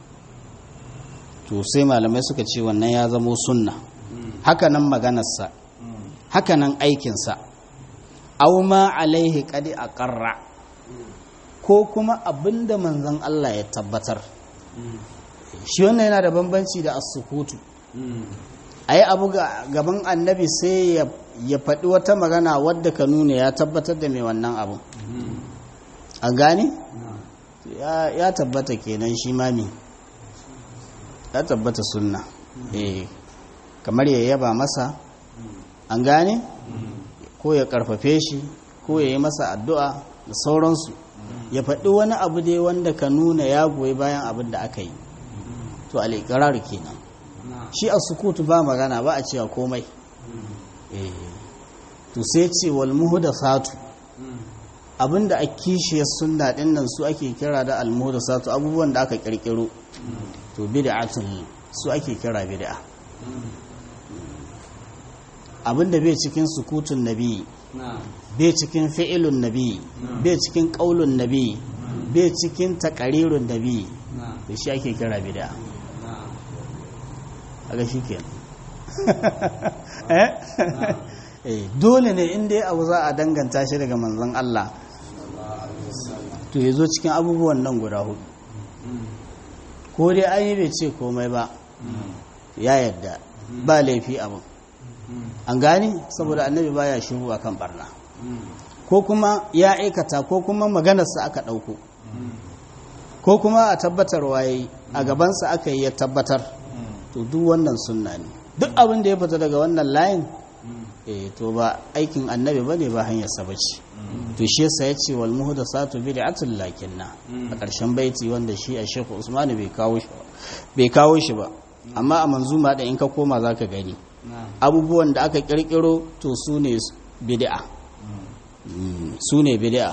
Speaker 1: to sai malamai suka ce wannan ya zamo sunna hakanan maganarsa hakanan aikinsa aw ma alaihi qadi aqarra ko kuma abinda manzon Allah ya tabbatar shi wannan yana da bambanci da as-sukutu ai abu gaban annabi sai ya faɗi wata magana wadda ka nuna ya tabbatar da mai wannan abu an gane ya tabbata kenan shi mami ya tabbata sunna eh kamar ya yaba masa an gane ko ya karfafe shi ko ya yi masa addu'a da sauransu ya faɗi wani abu dai wanda ka nuna ya goyi bayan abin da aka yi to al'iƙirar kenan shi a sukutu ba magana ba a cewa komai to sai ce wal muhdathatu abinda a kishiyar sunna din nan su ake kira da al muhdathatu abubuwan da aka kirkiro to bid'atun su ake kira bid'a abinda bai cikin sukutun nabi bai cikin fi'ilun nabi bai cikin qaulun nabi bai cikin taqarirun nabi to shi ake kira bid'a aga shi ke dole ne inda ya abu za a danganta shi daga manzon Allah to ya zo cikin abubuwan nan guda hudu ko dai an yi bai ce komai ba ya yadda ba laifi abin an gani saboda annabi baya shiru akan barna ko kuma ya aikata ko kuma maganarsa aka ɗauko ko kuma a tabbatar waye a gabansa aka yi ya tabbatar to duk wannan sunna ne duk abin da ya fita daga wannan layin eh to ba aikin annabi bane ba hanyar sa bace to shi yasa yace wal muhdathatu bid'atul lakinna a ƙarshen baiti wanda shi a Sheikh Usman bai kawo shi bai kawo shi ba amma a manzuma da in ka koma zaka gani abubuwan da aka kirkiro to su ne bid'a su ne bid'a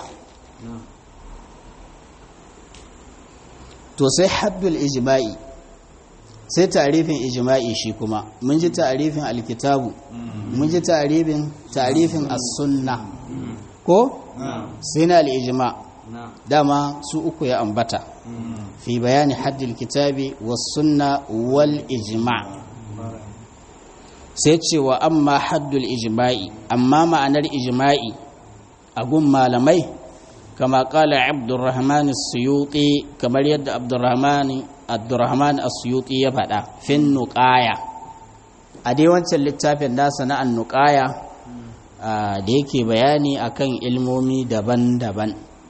Speaker 1: to sai haddul ijma'i sai tarifin ijma'i shi kuma mun ji tarifin alkitabu mun ji tarifin tarifin as-sunna ko sai na al-ijma dama su uku ya ambata fi bayani haddil kitabi was sunna wal ijma sai cewa amma haddul ijma'i amma ma'anar ijma'i a gun malamai kama kala abdurrahman as-suyuti kamar yadda abdurrahman abdurrahman as-suyuti ya faɗa fin nuqaya a dai wancan littafin nasa na an-nuqaya da yake bayani akan ilmomi daban-daban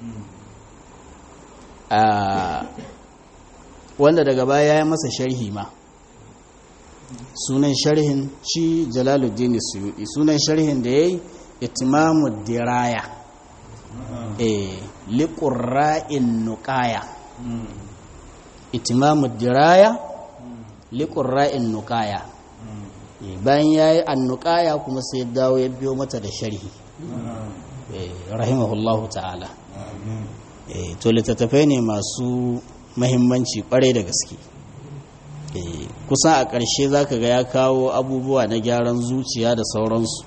Speaker 1: wanda daga baya ya masa sharhi ma sunan sharhin shi jalaluddin suyuti sunan sharhin da yayi itimamu diraya eh liqurra'in nuqaya itimamu diraya liqurra'in nuqaya bayan yayi annuqaya kuma sai dawo ya biyo mata da sharhi rahimahullahu ta'ala to littattafai ne masu mahimmanci kwarai da gaske kusan a ƙarshe za ka ga ya kawo abubuwa na gyaran zuciya da sauransu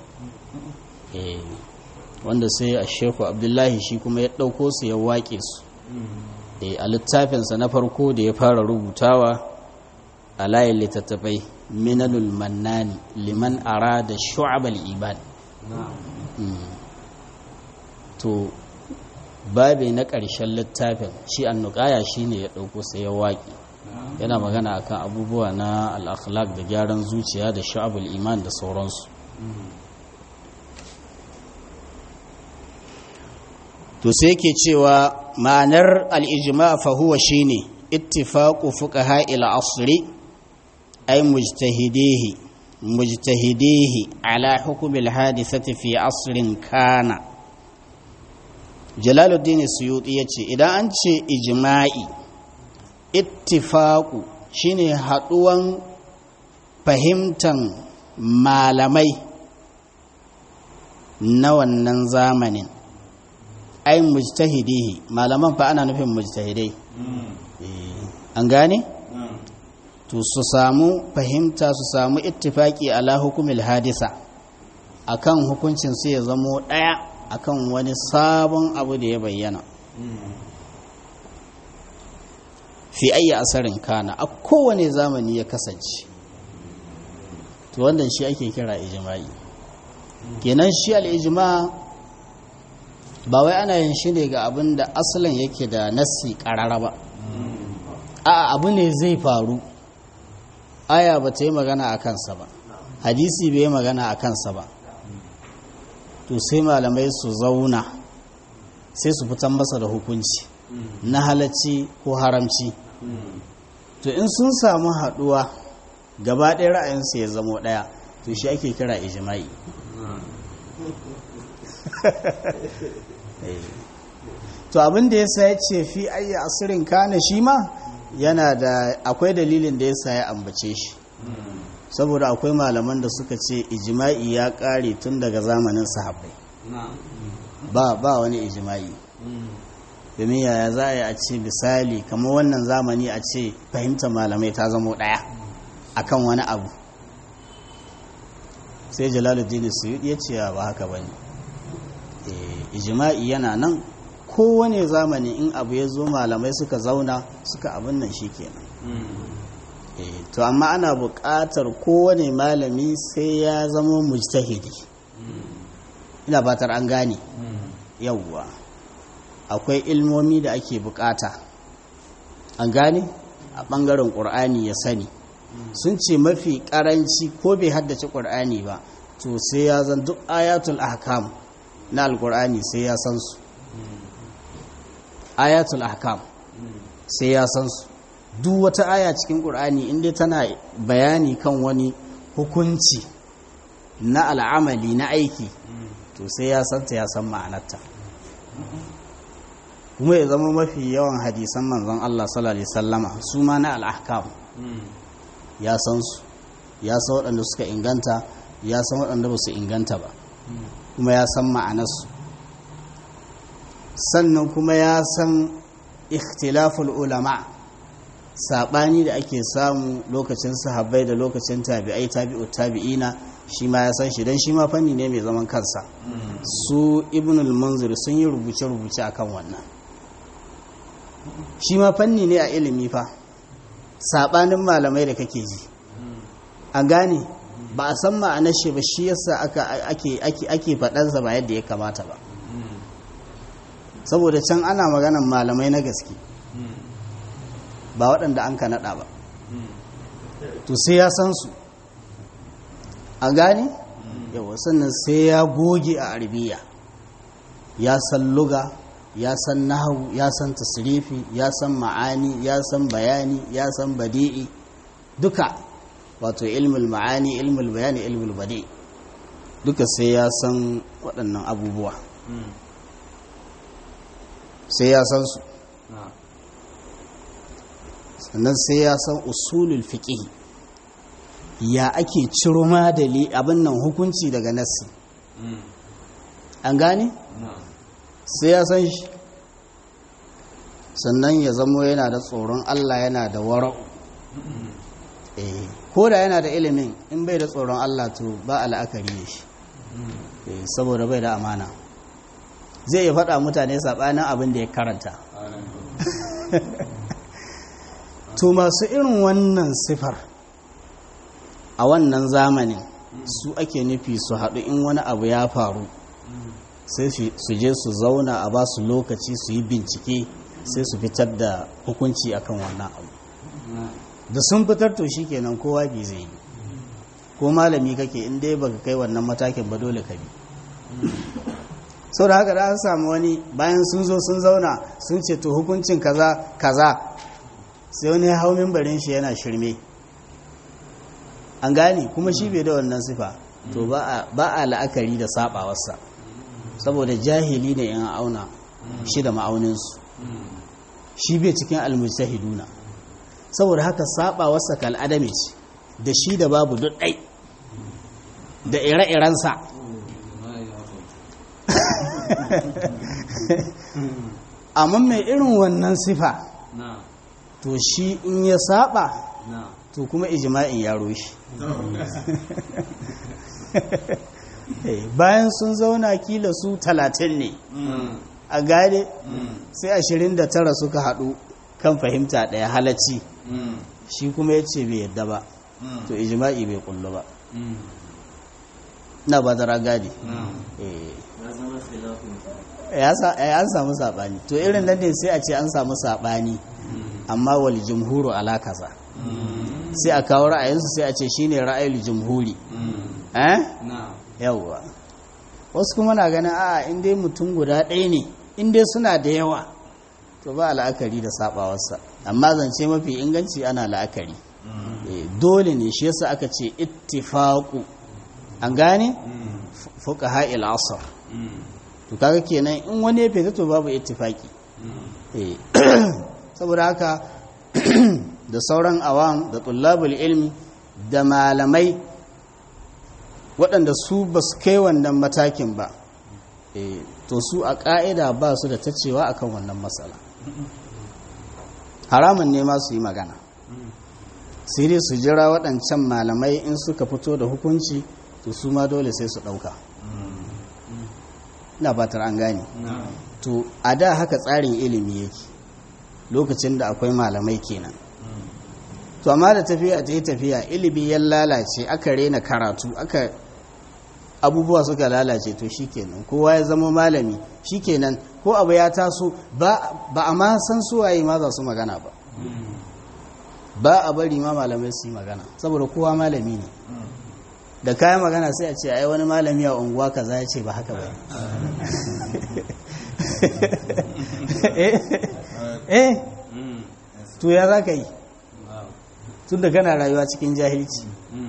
Speaker 1: wanda sai a sheku abdullahi shi kuma ya ɗauko su ya waƙe su a littafinsa na farko da ya fara rubutawa a layin littattafai minanul mannani liman ara da shu'abal iman to babi na ƙarshen littafin shi annukaya shi ne ya ɗauko sai ya waƙi yana magana akan abubuwa na al'akhlaq da gyaran zuciya da sha'abul iman da sauransu to sai ke cewa ma'anar al'ijima fahuwa shi ne ittifaƙu fuqaha ila asri ay mujtahidihi mujtahidihi ala hukumil hadithati fi asrin kana jalaluddin suyuti yace idan an ce ijma'i ittifaƙu shine haɗuwan fahimtan malamai na wannan zamanin ai mujtahidihi malaman fa ana nufin mujtahidai an gane to su samu fahimta su samu ittifaki ala hukumil hadisa akan hukuncin sai ya zamo daya akan wani sabon abu da ya bayyana fi ayyi asarin kana a kowane zamani ya kasance to wannan shi ake kira ijma'i kenan shi al-ijma' ba wai ana yin shi ne ga abin da asalin yake da nassi karara ba a abu ne zai faru aya ba ta yi magana a kansa ba hadisi bai yi magana a kansa ba to sai malamai su zauna sai su fitan masa da hukunci na halacci ko haramci to in sun samu haduwa gaba ɗaya ra'ayinsu ya zamo ɗaya to shi ake kira ijima'i to abin da ya sa ya ce fi ayya asirin kana shi ma yana da akwai dalilin da ya sa ya ambace shi saboda akwai malaman da suka ce ijima'i ya kare tun daga zamanin sahabbai ba ba wani ijima'i domin yaya za a yi a ce misali kamar wannan zamani a ce fahimtar malamai ta zamo ɗaya akan wani abu sai jalaluddin suyudi ya ce ba haka ba ne ijima'i yana nan kowane zamani in abu ya zo malamai suka zauna suka abin nan shi kenan to amma ana buƙatar kowane malami sai ya zama mujtahidi ina batar an gane yawwa akwai ilmomi da ake buƙata an gane a ɓangaren ƙur'ani ya sani sun ce mafi ƙaranci ko bai haddace ƙur'ani ba to sai ya zan duk ayatul ahkam na alƙur'ani sai ya san su ayatul ahkam sai ya san su duk wata aya cikin ƙur'ani inda tana bayani kan wani hukunci na al'amali na aiki to sai ya santa ya san ma'anarta kuma ya zama mafi yawan hadisan manzon Allah sallallahu alaihi sallama su ma na al'ahkam ya san su ya san waɗanda suka inganta ya san waɗanda ba su inganta ba kuma ya san ma'anarsu sannan kuma ya san ikhtilaful ulama saɓani da ake samu lokacin sahabbai da lokacin tabi'ai tabi'u tabi'ina shi ma ya san shi don shi ma fanni ne mai zaman kansa su ibnul munzir sun yi rubuce-rubuce akan wannan shi ma fanni ne a ilimi fa saɓanin malamai da kake ji a gane ba a san ma'anar shi ba shi yasa ake faɗansa ba yadda ya kamata ba saboda can ana maganan malamai na gaske ba waɗanda an ka naɗa ba to sai ya san su a gane yawa sannan sai ya goge a arabiya ya san luga ya san nahawu ya san tasrifi ya san ma'ani ya san bayani ya san badi'i duka wato ilmul ma'ani ilmul bayani ilmul badi duka sai ya san waɗannan abubuwa sai ya san su sannan sai ya san usulul fiqh ya ake ciro madali abin nan hukunci daga nassi an gane sai ya san shi sannan ya zamo yana da tsoron Allah yana da wara'u ko da yana da ilimin in bai da tsoron Allah to ba al'akari da shi saboda bai da amana zai iya faɗa mutane saɓanin abin da ya karanta to masu irin wannan sifar a wannan zamanin su ake nufi su haɗu in wani abu ya faru sai su je su zauna a ba su lokaci su yi bincike sai su fitar da hukunci akan wannan abu da sun fitar to shi kenan kowa bi zai yi ko malami kake in dai baka kai wannan matakin ba dole ka bi sau da haka da an samu wani bayan sun zo sun zauna sun ce to hukuncin kaza kaza sai wani hau mimbarin shi yana shirme an gane kuma shi bai da wannan sifa to ba a la'akari da sabawarsa saboda jahili ne in auna shi da ma'auninsu shi bai cikin almujtahiduna saboda haka sabawarsa kal adami ce da shi da babu duk ɗai da ire-irensa amma mai irin wannan sifa to shi in ya saba to kuma ijma'in ya roshi bayan sun zauna kila su talatin ne a gane sai ashirin da tara suka haɗu kan fahimta ɗaya halacci shi kuma ya ce bai yadda ba to ijma'i bai kullu ba na ba da ragadi an samu saɓani to irin nan ne sai a ce an samu saɓani amma wal jumhuru ala kaza sai a kawo ra'ayinsu sai a ce shine ra'ayul jumhuri eh yawwa wasu kuma na ganin a in dai mutum guda ɗaya ne in dai suna da yawa to ba la'akari da sabawarsa amma zance mafi inganci ana la'akari dole ne shi yasa aka ce ittifaqu an gane fuqaha il asr to kaga kenan in wani ya fita to babu ittifaki saboda haka da sauran awam da tullabul ilmi da malamai waɗanda su ba su kai wannan matakin ba to su a ƙa'ida ba su da ta cewa akan wannan matsala haramun ne ma su yi magana sai dai su jira waɗancan malamai in suka fito da hukunci to su ma dole sai su ɗauka ina fatar an gane to a da haka tsarin ilimi yake lokacin da akwai malamai kenan to amma da tafiya ta yi tafiya ilimi ya lalace aka rena karatu aka abubuwa suka lalace to shikenan kowa ya zama malami shikenan ko abu ya taso ba a ma san suwaye ma za su magana ba ba a bari ma malamai su yi magana saboda kowa malami ne da kayan magana sai a ce ai wani malami a unguwa kaza ya ce ba haka ba eh to ya za ka yi tun da kana rayuwa cikin jahilci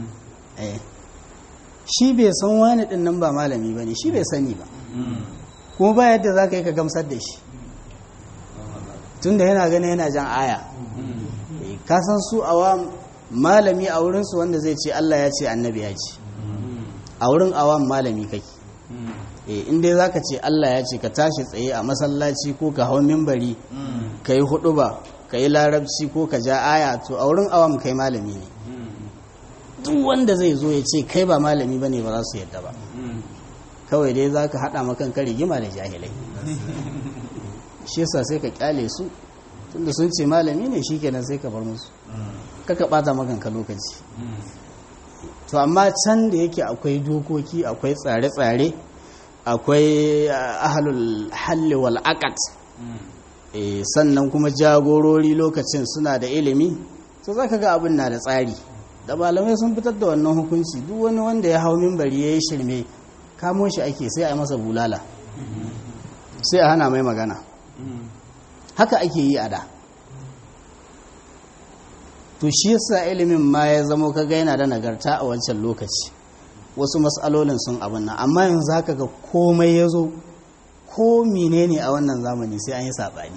Speaker 1: shi bai san wani din nan ba malami ba ne shi bai sani ba kuma ba yadda za ka yi ka gamsar da shi tun da yana gani yana jan aya kasan su awa malami a wurinsu wanda zai ce Allah ya ce annabi ya ce a wurin awam malami kake in dai za ka ce Allah ya ce ka tashi tsaye a masallaci ko ka hau mimbari ka yi hudu ba ka yi larabci ko ka ja aya to a wurin awam kai malami ne duk wanda zai zo ya ce kai ba malami ba ne ba za su yadda ba kawai dai za ka haɗa makanka rigima da jahilai shi yasa sai ka kyale su tunda sun ce malami ne shi kenan sai ka bar musu kaka ɓata makanka lokaci to amma can da yake akwai dokoki akwai tsare-tsare akwai ahalul halli wal aqat sannan kuma jagorori lokacin suna da ilimi to zaka ga abin na da tsari da malamai sun fitar da wannan hukunci duk wani wanda ya hau minbari ya yi shirme kamo shi ake sai a yi masa bulala sai a hana mai magana haka ake yi a da to shi yasa ilimin ma ya zamo kaga yana da nagarta a wancan lokaci wasu matsalolin sun abin nan amma yanzu haka ga komai ya zo ko menene a wannan zamani sai an yi saɓani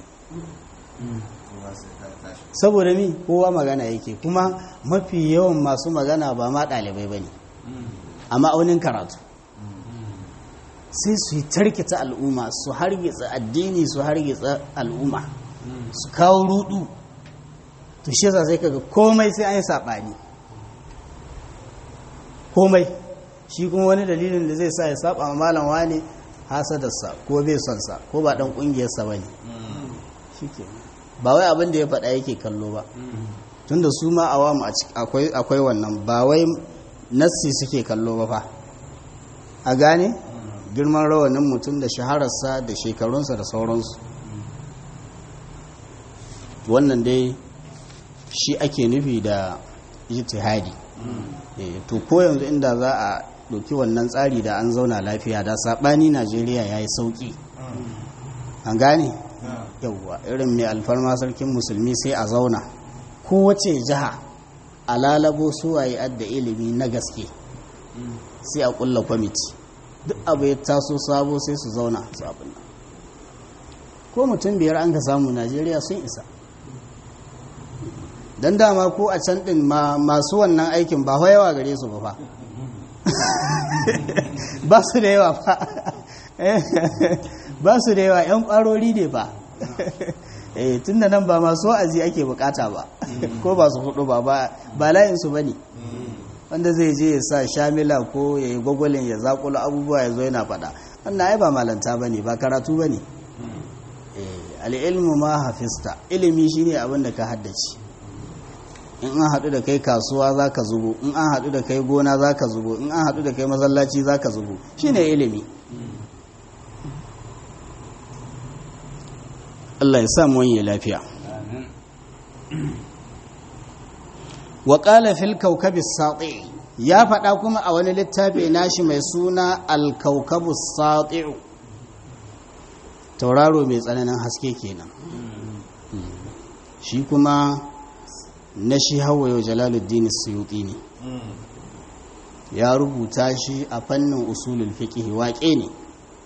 Speaker 1: saboda mi kowa magana yake kuma mafi yawan masu magana ba ma ɗalibai ba ne a ma'aunin karatu sai su yi tarkita al'umma su hargitsa addini su hargitsa al'umma su kawo rudu to shi yasa sai kaga komai sai an yi saɓani komai shi kuma wani dalilin da zai sa ya saba ma malam wani hasadarsa ko bai son sa ko ba dan kungiyarsa bane shikenan ba wai abin da ya faɗa yake kallo ba tunda su ma awamu akwai akwai wannan ba wai nassi suke kallo ba fa a gane girman rawanin mutum da shahararsa da shekarunsa da sauransu wannan dai shi ake nufi da ijtihadi to ko yanzu inda za a ɗauki wannan tsari da an zauna lafiya da saɓani najeriya ya yi sauƙi an gane yauwa irin mai alfarma sarkin musulmi sai a zauna kowace jiha a lalabo suwaye adda ilimi na gaske sai a ƙulla kwamiti duk abu ya taso sabo sai su zauna su abin nan ko mutum biyar an ka samu najeriya sun isa don dama ko a can ɗin masu wannan aikin ba yawa gare su ba fa ba su da yawa fa ba su da yawa 'yan ƙwarori ne ba eh tun da nan ba masu wa'azi ake bukata ba ko ba su hudu ba ba layinsu ba ne wanda zai je ya sa shamila ko ya yi gwagwalin ya zakula abubuwa ya zo yana faɗa wannan ai ba malanta ba ne ba karatu ba ne al'ilmu ma hafista ilimi shine abin da ka haddace in an haɗu da kai kasuwa za ka zubo in an haɗu da kai gona za ka zubo in an haɗu da kai masallaci za ka zubo shi ne ilimi Allah ya samu wani lafiya wa ƙala fil kaukabis sati ya faɗa kuma a wani littafi nashi mai suna alkaukabus sati tauraro mai tsananin haske kenan shi kuma na shi hawaye jalaluddin suyuti ne ya rubuta shi a fannin usulul fiqh waƙe ne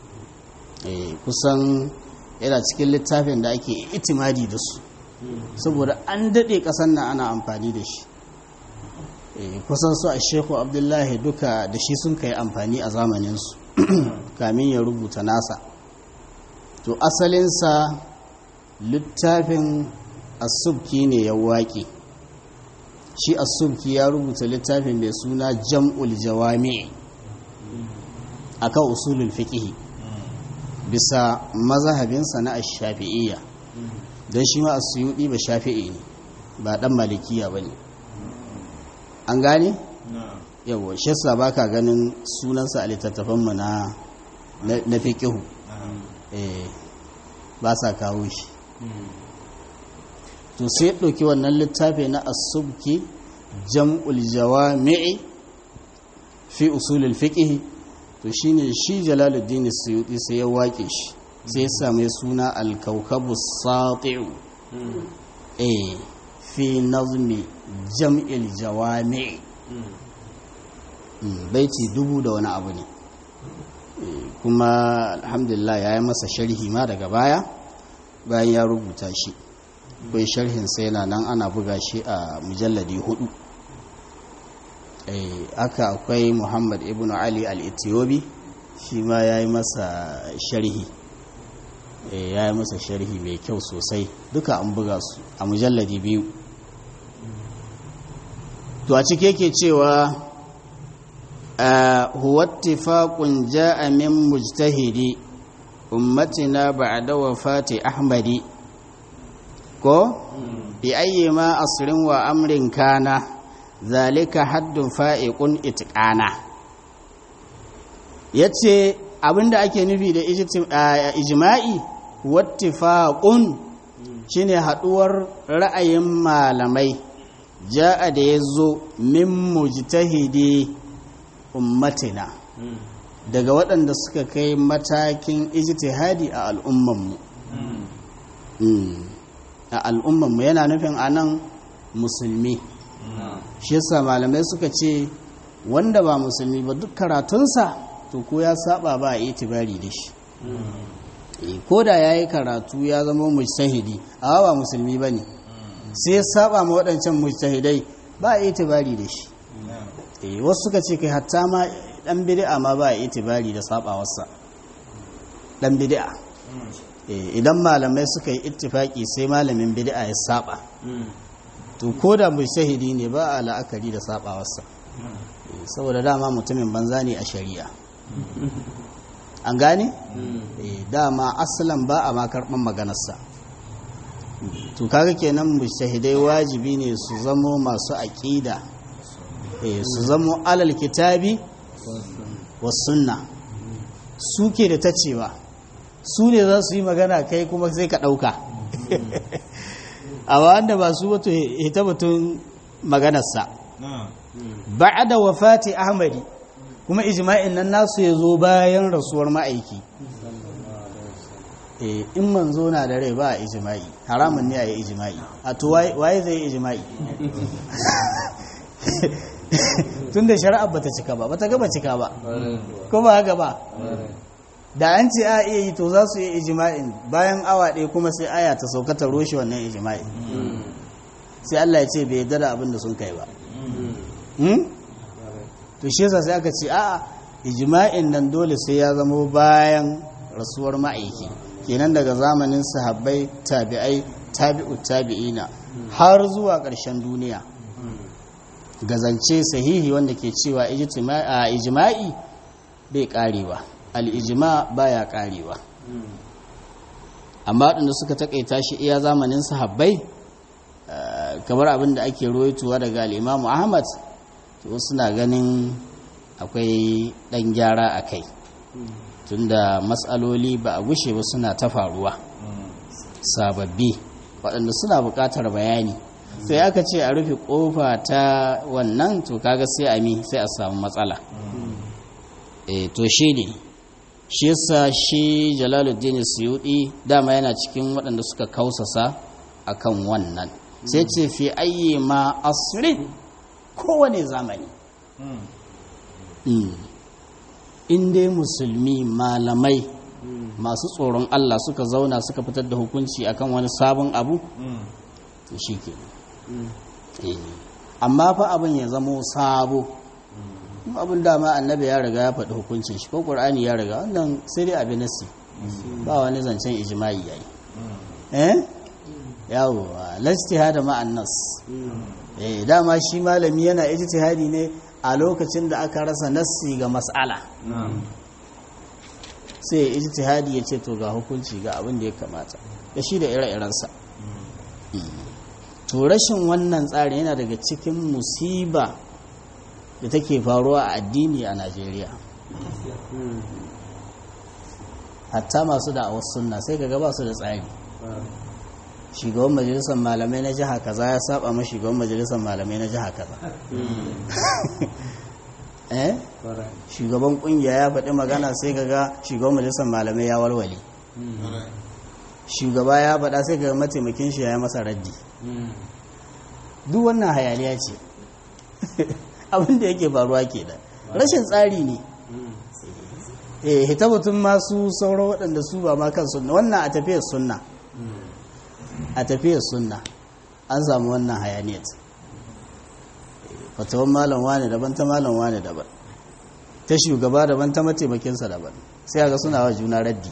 Speaker 1: kusan yana cikin littafin da ake itimadi da su saboda an daɗe ƙasar nan ana amfani da shi kusan su a sheku abdullahi duka da shi sun kai amfani a zamaninsu kamin ya rubuta nasa to asalinsa littafin asubki ne ya waƙe shi asubki ya rubuta littafin mai suna jam'ul jawami akan usulul fiqh bisa mazahabinsa na ash-shafi'iyya don shi ma as-suyudi ba shafi'i ne ba dan malikiya bane an gane yawa shi yasa baka ganin sunansa a littattafan mu na na fiqh eh ba sa kawo shi to sai ɗauki wannan littafi na asubki jam'ul jawami'i fi usulul fiqh to shine shi jalaluddin suyuti sai ya wake shi sai ya same suna al-kawkabu sati'u eh fi nazmi jam'il jawami'i baiti dubu da wani abu ne kuma alhamdulillah ya yi masa sharhi ma daga baya bayan ya rubuta shi akwai sharhin sai yana nan ana buga shi a mujalladi hudu aka akwai muhammad ibn ali al-ethiobi shi ma ya yi masa sharhi ya yi masa sharhi mai kyau sosai duka an buga su a mujalladi biyu to a cike ke cewa huwa ittifaqun ja'a min mujtahidi ummatina ba'da wafati ahmadi ko bi ayyi ma asrin wa amrin kana zalika haddun fa'iqun itqana yace abinda ake nufi da ijma'i wattifaqun shine haduwar ra'ayin malamai ja'a da yazo min mujtahidi ummatina daga waɗanda suka kai matakin ijtihadi a al'ummanmu a al'ummanmu yana nufin anan musulmi shi yasa malamai suka ce wanda ba musulmi ba duk karatunsa to ko ya saba ba a itibari da shi ko da ya yi karatu ya zama mujtahidi amma ba musulmi ba ne sai ya saba ma waɗancan mujtahidai ba a itibari da shi wasu suka ce kai hatta ma ɗan bid'a ma ba a itibari da sabawarsa ɗan bid'a idan malamai suka yi ittifaki sai malamin bid'a ya saba to ko da shahidi ne ba a la'akari da sabawarsa saboda dama mutumin banza ne a shari'a an gane? dama asalan ba a makarɓar maganarsa to kaga kenan shahidai wajibi ne su zamo masu aƙida eh su zamo alal kitabi was sunna suke da ta cewa su ne za su yi magana kai kuma sai ka ɗauka a wanda ba su wato ita batun maganarsa ba'ada wafati ahmadi kuma ijma'in nan nasu ya zo bayan rasuwar ma'aiki eh in manzo na da rai ba a ijma'i haramun ne a yi ijma'i a to waye zai yi ijma'i tun da shari'ar bata cika ba bata gaba cika ba ko ba haka ba da an ce a iya yi to za su yi ijma'in bayan awa ɗaya kuma sai aya ta sauka ta roshe wannan ijma'in sai Allah ya ce bai yarda da abin da sun kai ba to shi yasa sai aka ce a'a ijma'in nan dole sai ya zama bayan rasuwar ma'aiki kenan daga zamanin sahabbai tabi'ai tabi'u tabi'ina har zuwa ƙarshen duniya gazance sahihi wanda ke cewa ijma'i bai karewa al-ijma baya karewa amma waɗanda suka takaita shi iya zamanin sahabbai kamar abin da ake ruwaituwa daga al-imamu ahmad to suna ganin akwai ɗan gyara a kai tunda matsaloli ba a gushe ba suna ta faruwa sababbi waɗanda suna buƙatar bayani sai aka ce a rufe ƙofa ta wannan to kaga sai a mi sai a samu matsala e to shi ne shi yasa shi jalaluddin suyudi dama yana cikin waɗanda suka kausasa akan wannan sai ce fi ayyi ma asrin kowane zamani in dai musulmi malamai masu tsoron Allah suka zauna suka fitar da hukunci akan wani sabon abu to shi ke amma fa abin ya zamo sabo abin dama annabi ya riga ya faɗi hukuncin shi ko ƙur'ani ya riga wannan sai dai abin nasi ba wani zancen ijma'i yayi eh yawo lastihada ma'an nas eh dama shi malami yana ijtihadi ne a lokacin da aka rasa nassi ga mas'ala sai ijtihadi ya ce to ga hukunci ga abin da ya kamata da shi da ire-irensa to rashin wannan tsari yana daga cikin musiba da take faruwa a addini a Najeriya hatta masu da'awar sunna sai ga ba su da tsari shugaban majalisar malamai na jiha kaza ya saba ma shugaban majalisar malamai na jiha kaza eh shugaban kungiya ya faɗi magana sai ga shugaban majalisar malamai ya walwale shugaba ya faɗa sai ga mataimakin shi ya yi masa raddi duk wannan hayaniya ce abin da yake faruwa ke da rashin tsari ne eh hita mutum masu sauro waɗanda su ba ma kan sunna wannan a tafiyar sunna a tafiyar sunna an samu wannan hayaniyar fatawan malam wane daban ta malam wane daban ta shugaba daban ta mataimakinsa daban sai ga suna wa juna raddi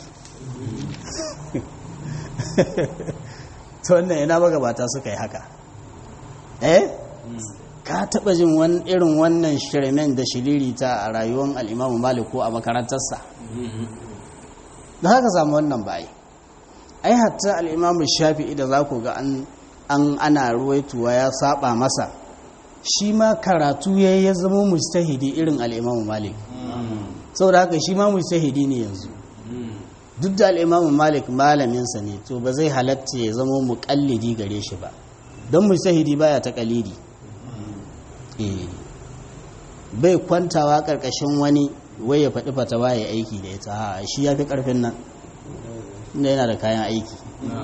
Speaker 1: ta wannan ina magabata suka yi haka eh ka taba jin irin wannan shirmen da shiririta a rayuwar al'imamu malik ko a makarantarsa da haka samu wannan bayi ai hatta al'imamu shafi'i da za ku ga an ana ruwaituwa ya saba masa shi ma karatu ya ya zama mustahidi irin al'imamu malik saboda haka shi ma mustahidi ne yanzu duk da al'imamu malik malaminsa ne to ba zai halatta ya zama muƙallidi gare shi ba don mustahidi baya ta kalidi bai kwantawa ƙarƙashin wani wai ya faɗi fatawa ya aiki da ita ha shi ya fi ƙarfin nan inda yana da kayan aiki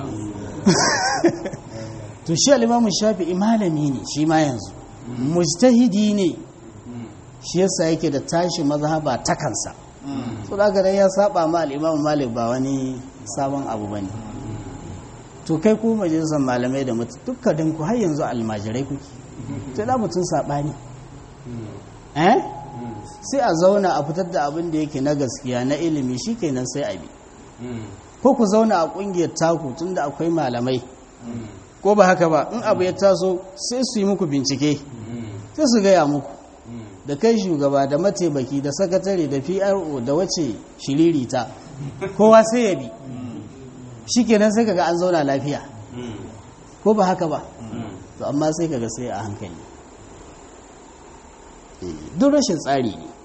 Speaker 1: to shi alimamu shafi malami ne shi ma yanzu mujtahidi ne shi yasa yake da tashi mazhaba ta kansa so da ganin ya saba ma al'imamu malik ba wani sabon abu bane to kai ku majalisar malamai da mutu dukkanin ku har yanzu almajirai kuke to da mutum sabani eh sai a zauna a fitar da abin da yake na gaskiya na ilimi shikenan sai a bi ko ku zauna a kungiyar taku tunda akwai malamai ko ba haka ba in abu ya taso sai su yi muku bincike sai su gaya muku da kai shugaba da mataimaki da sakatare da pro da wace shiririta kowa sai ya bi shi kenan sai kaga an zauna lafiya ko ba haka ba to amma sai kaga sai a hankali duk rashin tsari ne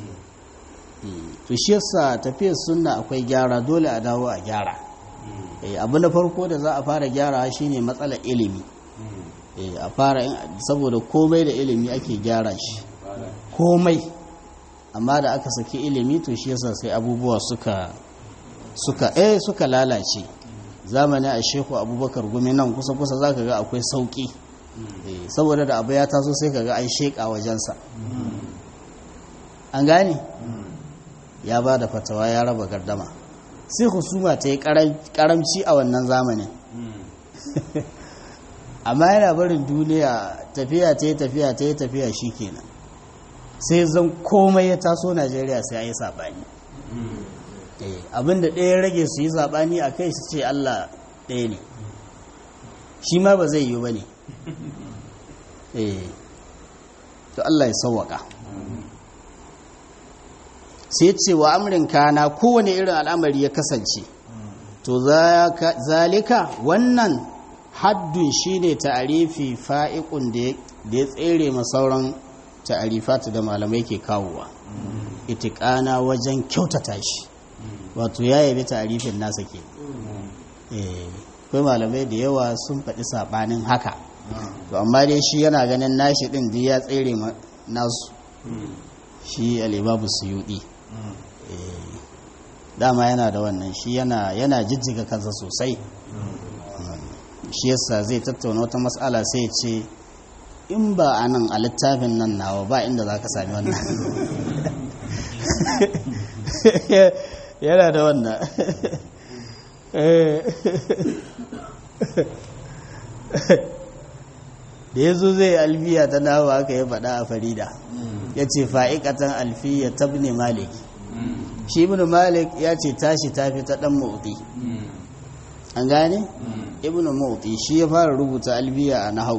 Speaker 1: to shi yasa tafiyar sunna akwai gyara dole a dawo a gyara abu na farko da za a fara gyara shine matsalar ilimi a fara saboda komai da ilimi ake gyara shi komai amma da aka saki ilimi to shi yasa sai abubuwa suka suka eh suka lalace zamani a shehu abubakar gumi nan kusa kusa zaka ga akwai sauki saboda da abu ya taso sai kaga an sheka wajensa an gane ya ba da fatawa ya raba gardama sai husuma ta yi karamci a wannan zamanin amma yana barin duniya tafiya ta yi tafiya ta yi tafiya shi kenan sai zan komai ya taso najeriya sai a yi saɓani abinda ɗaya rage su yi saɓani a kai su ce allah ɗaya ne shi ma ba zai yi ba ne to allah ya sauwaka sai ce wa amrin kana kowane irin al'amari ya kasance to zalika wannan haddun shine ta'arifi fa'iqun da ya tsere ma sauran ta'arifatu da malamai ke kawowa itiqana wajen kyautata shi wato ya yabi ta'arifin nasa ke eh kai malamai da yawa sun faɗi sabanin haka to amma dai shi yana ganin nashi din da ya tsere ma nasu shi al-imamu suyudi dama yana da wannan shi yana yana jijjiga kansa sosai shi yasa zai tattauna wata matsala sai ce in ba a nan a littafin nan nawa ba inda za ka sami wannan yana da wannan da ya zo zai alfiya ta dawo aka yi faɗa a farida ya ce fa'ikatan alfiya ta ne malik shi ibn malik ya ce tashi tafi ta ɗan mauti an gane? ibn mauti shi ya fara rubuta alfiya a nahau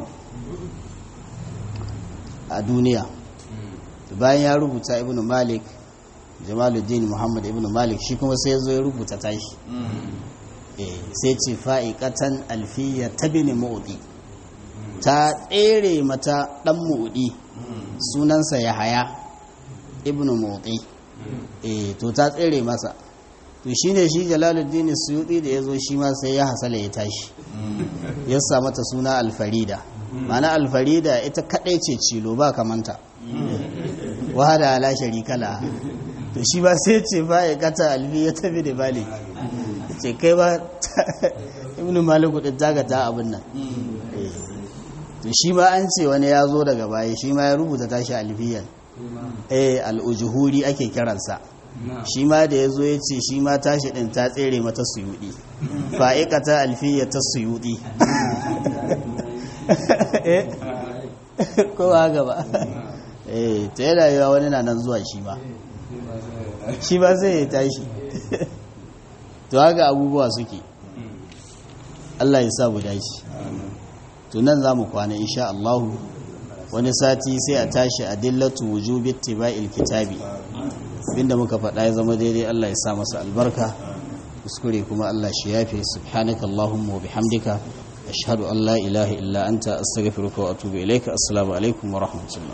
Speaker 1: a duniya bayan ya rubuta ibn malik jamaluddin muhammad ibn malik shi kuma sai ya zo ya rubuta tashi sai ce fa'ikatan alfiya ta ne mauti ta tsere mata ɗan muɗi sunansa ya haya ibn muɗi eh to ta tsere masa to shi ne shi jalaluddin suyuɗi da ya zo shi ma sai ya hasala ya tashi ya sa mata suna alfarida mana alfarida ita kaɗai ce cilo ba kamanta wahada ala sharikala to shi ba sai ce ba ya kata alfi ya tafi da bali ce kai ba ibn maliku ɗin tagata abin nan to shi ma an ce wani ya zo daga baya shi ma ya rubuta tashi alfiyan eh al'ujuhuri ake kiransa shi ma da ya zo ya ce shi ma tashi ɗin ta tsere mata suyuɗi fa'ikata alfiya ta suyuɗi ko ba gaba eh ta yana yawa wani na nan zuwa shi ma shi ba zai ya tashi to haka abubuwa suke Allah ya sa mu dace to nan za mu kwana insha Allah wani sati sai a tashi a dillatu wujubi ittiba'il kitabi abinda muka faɗa ya zama daidai Allah ya sa masa albarka kuskure kuma Allah shi yafe subhanaka allahumma wa bihamdika ashhadu an la ilaha illa anta astaghfiruka wa atubu ilaika assalamu alaikum wa rahmatullah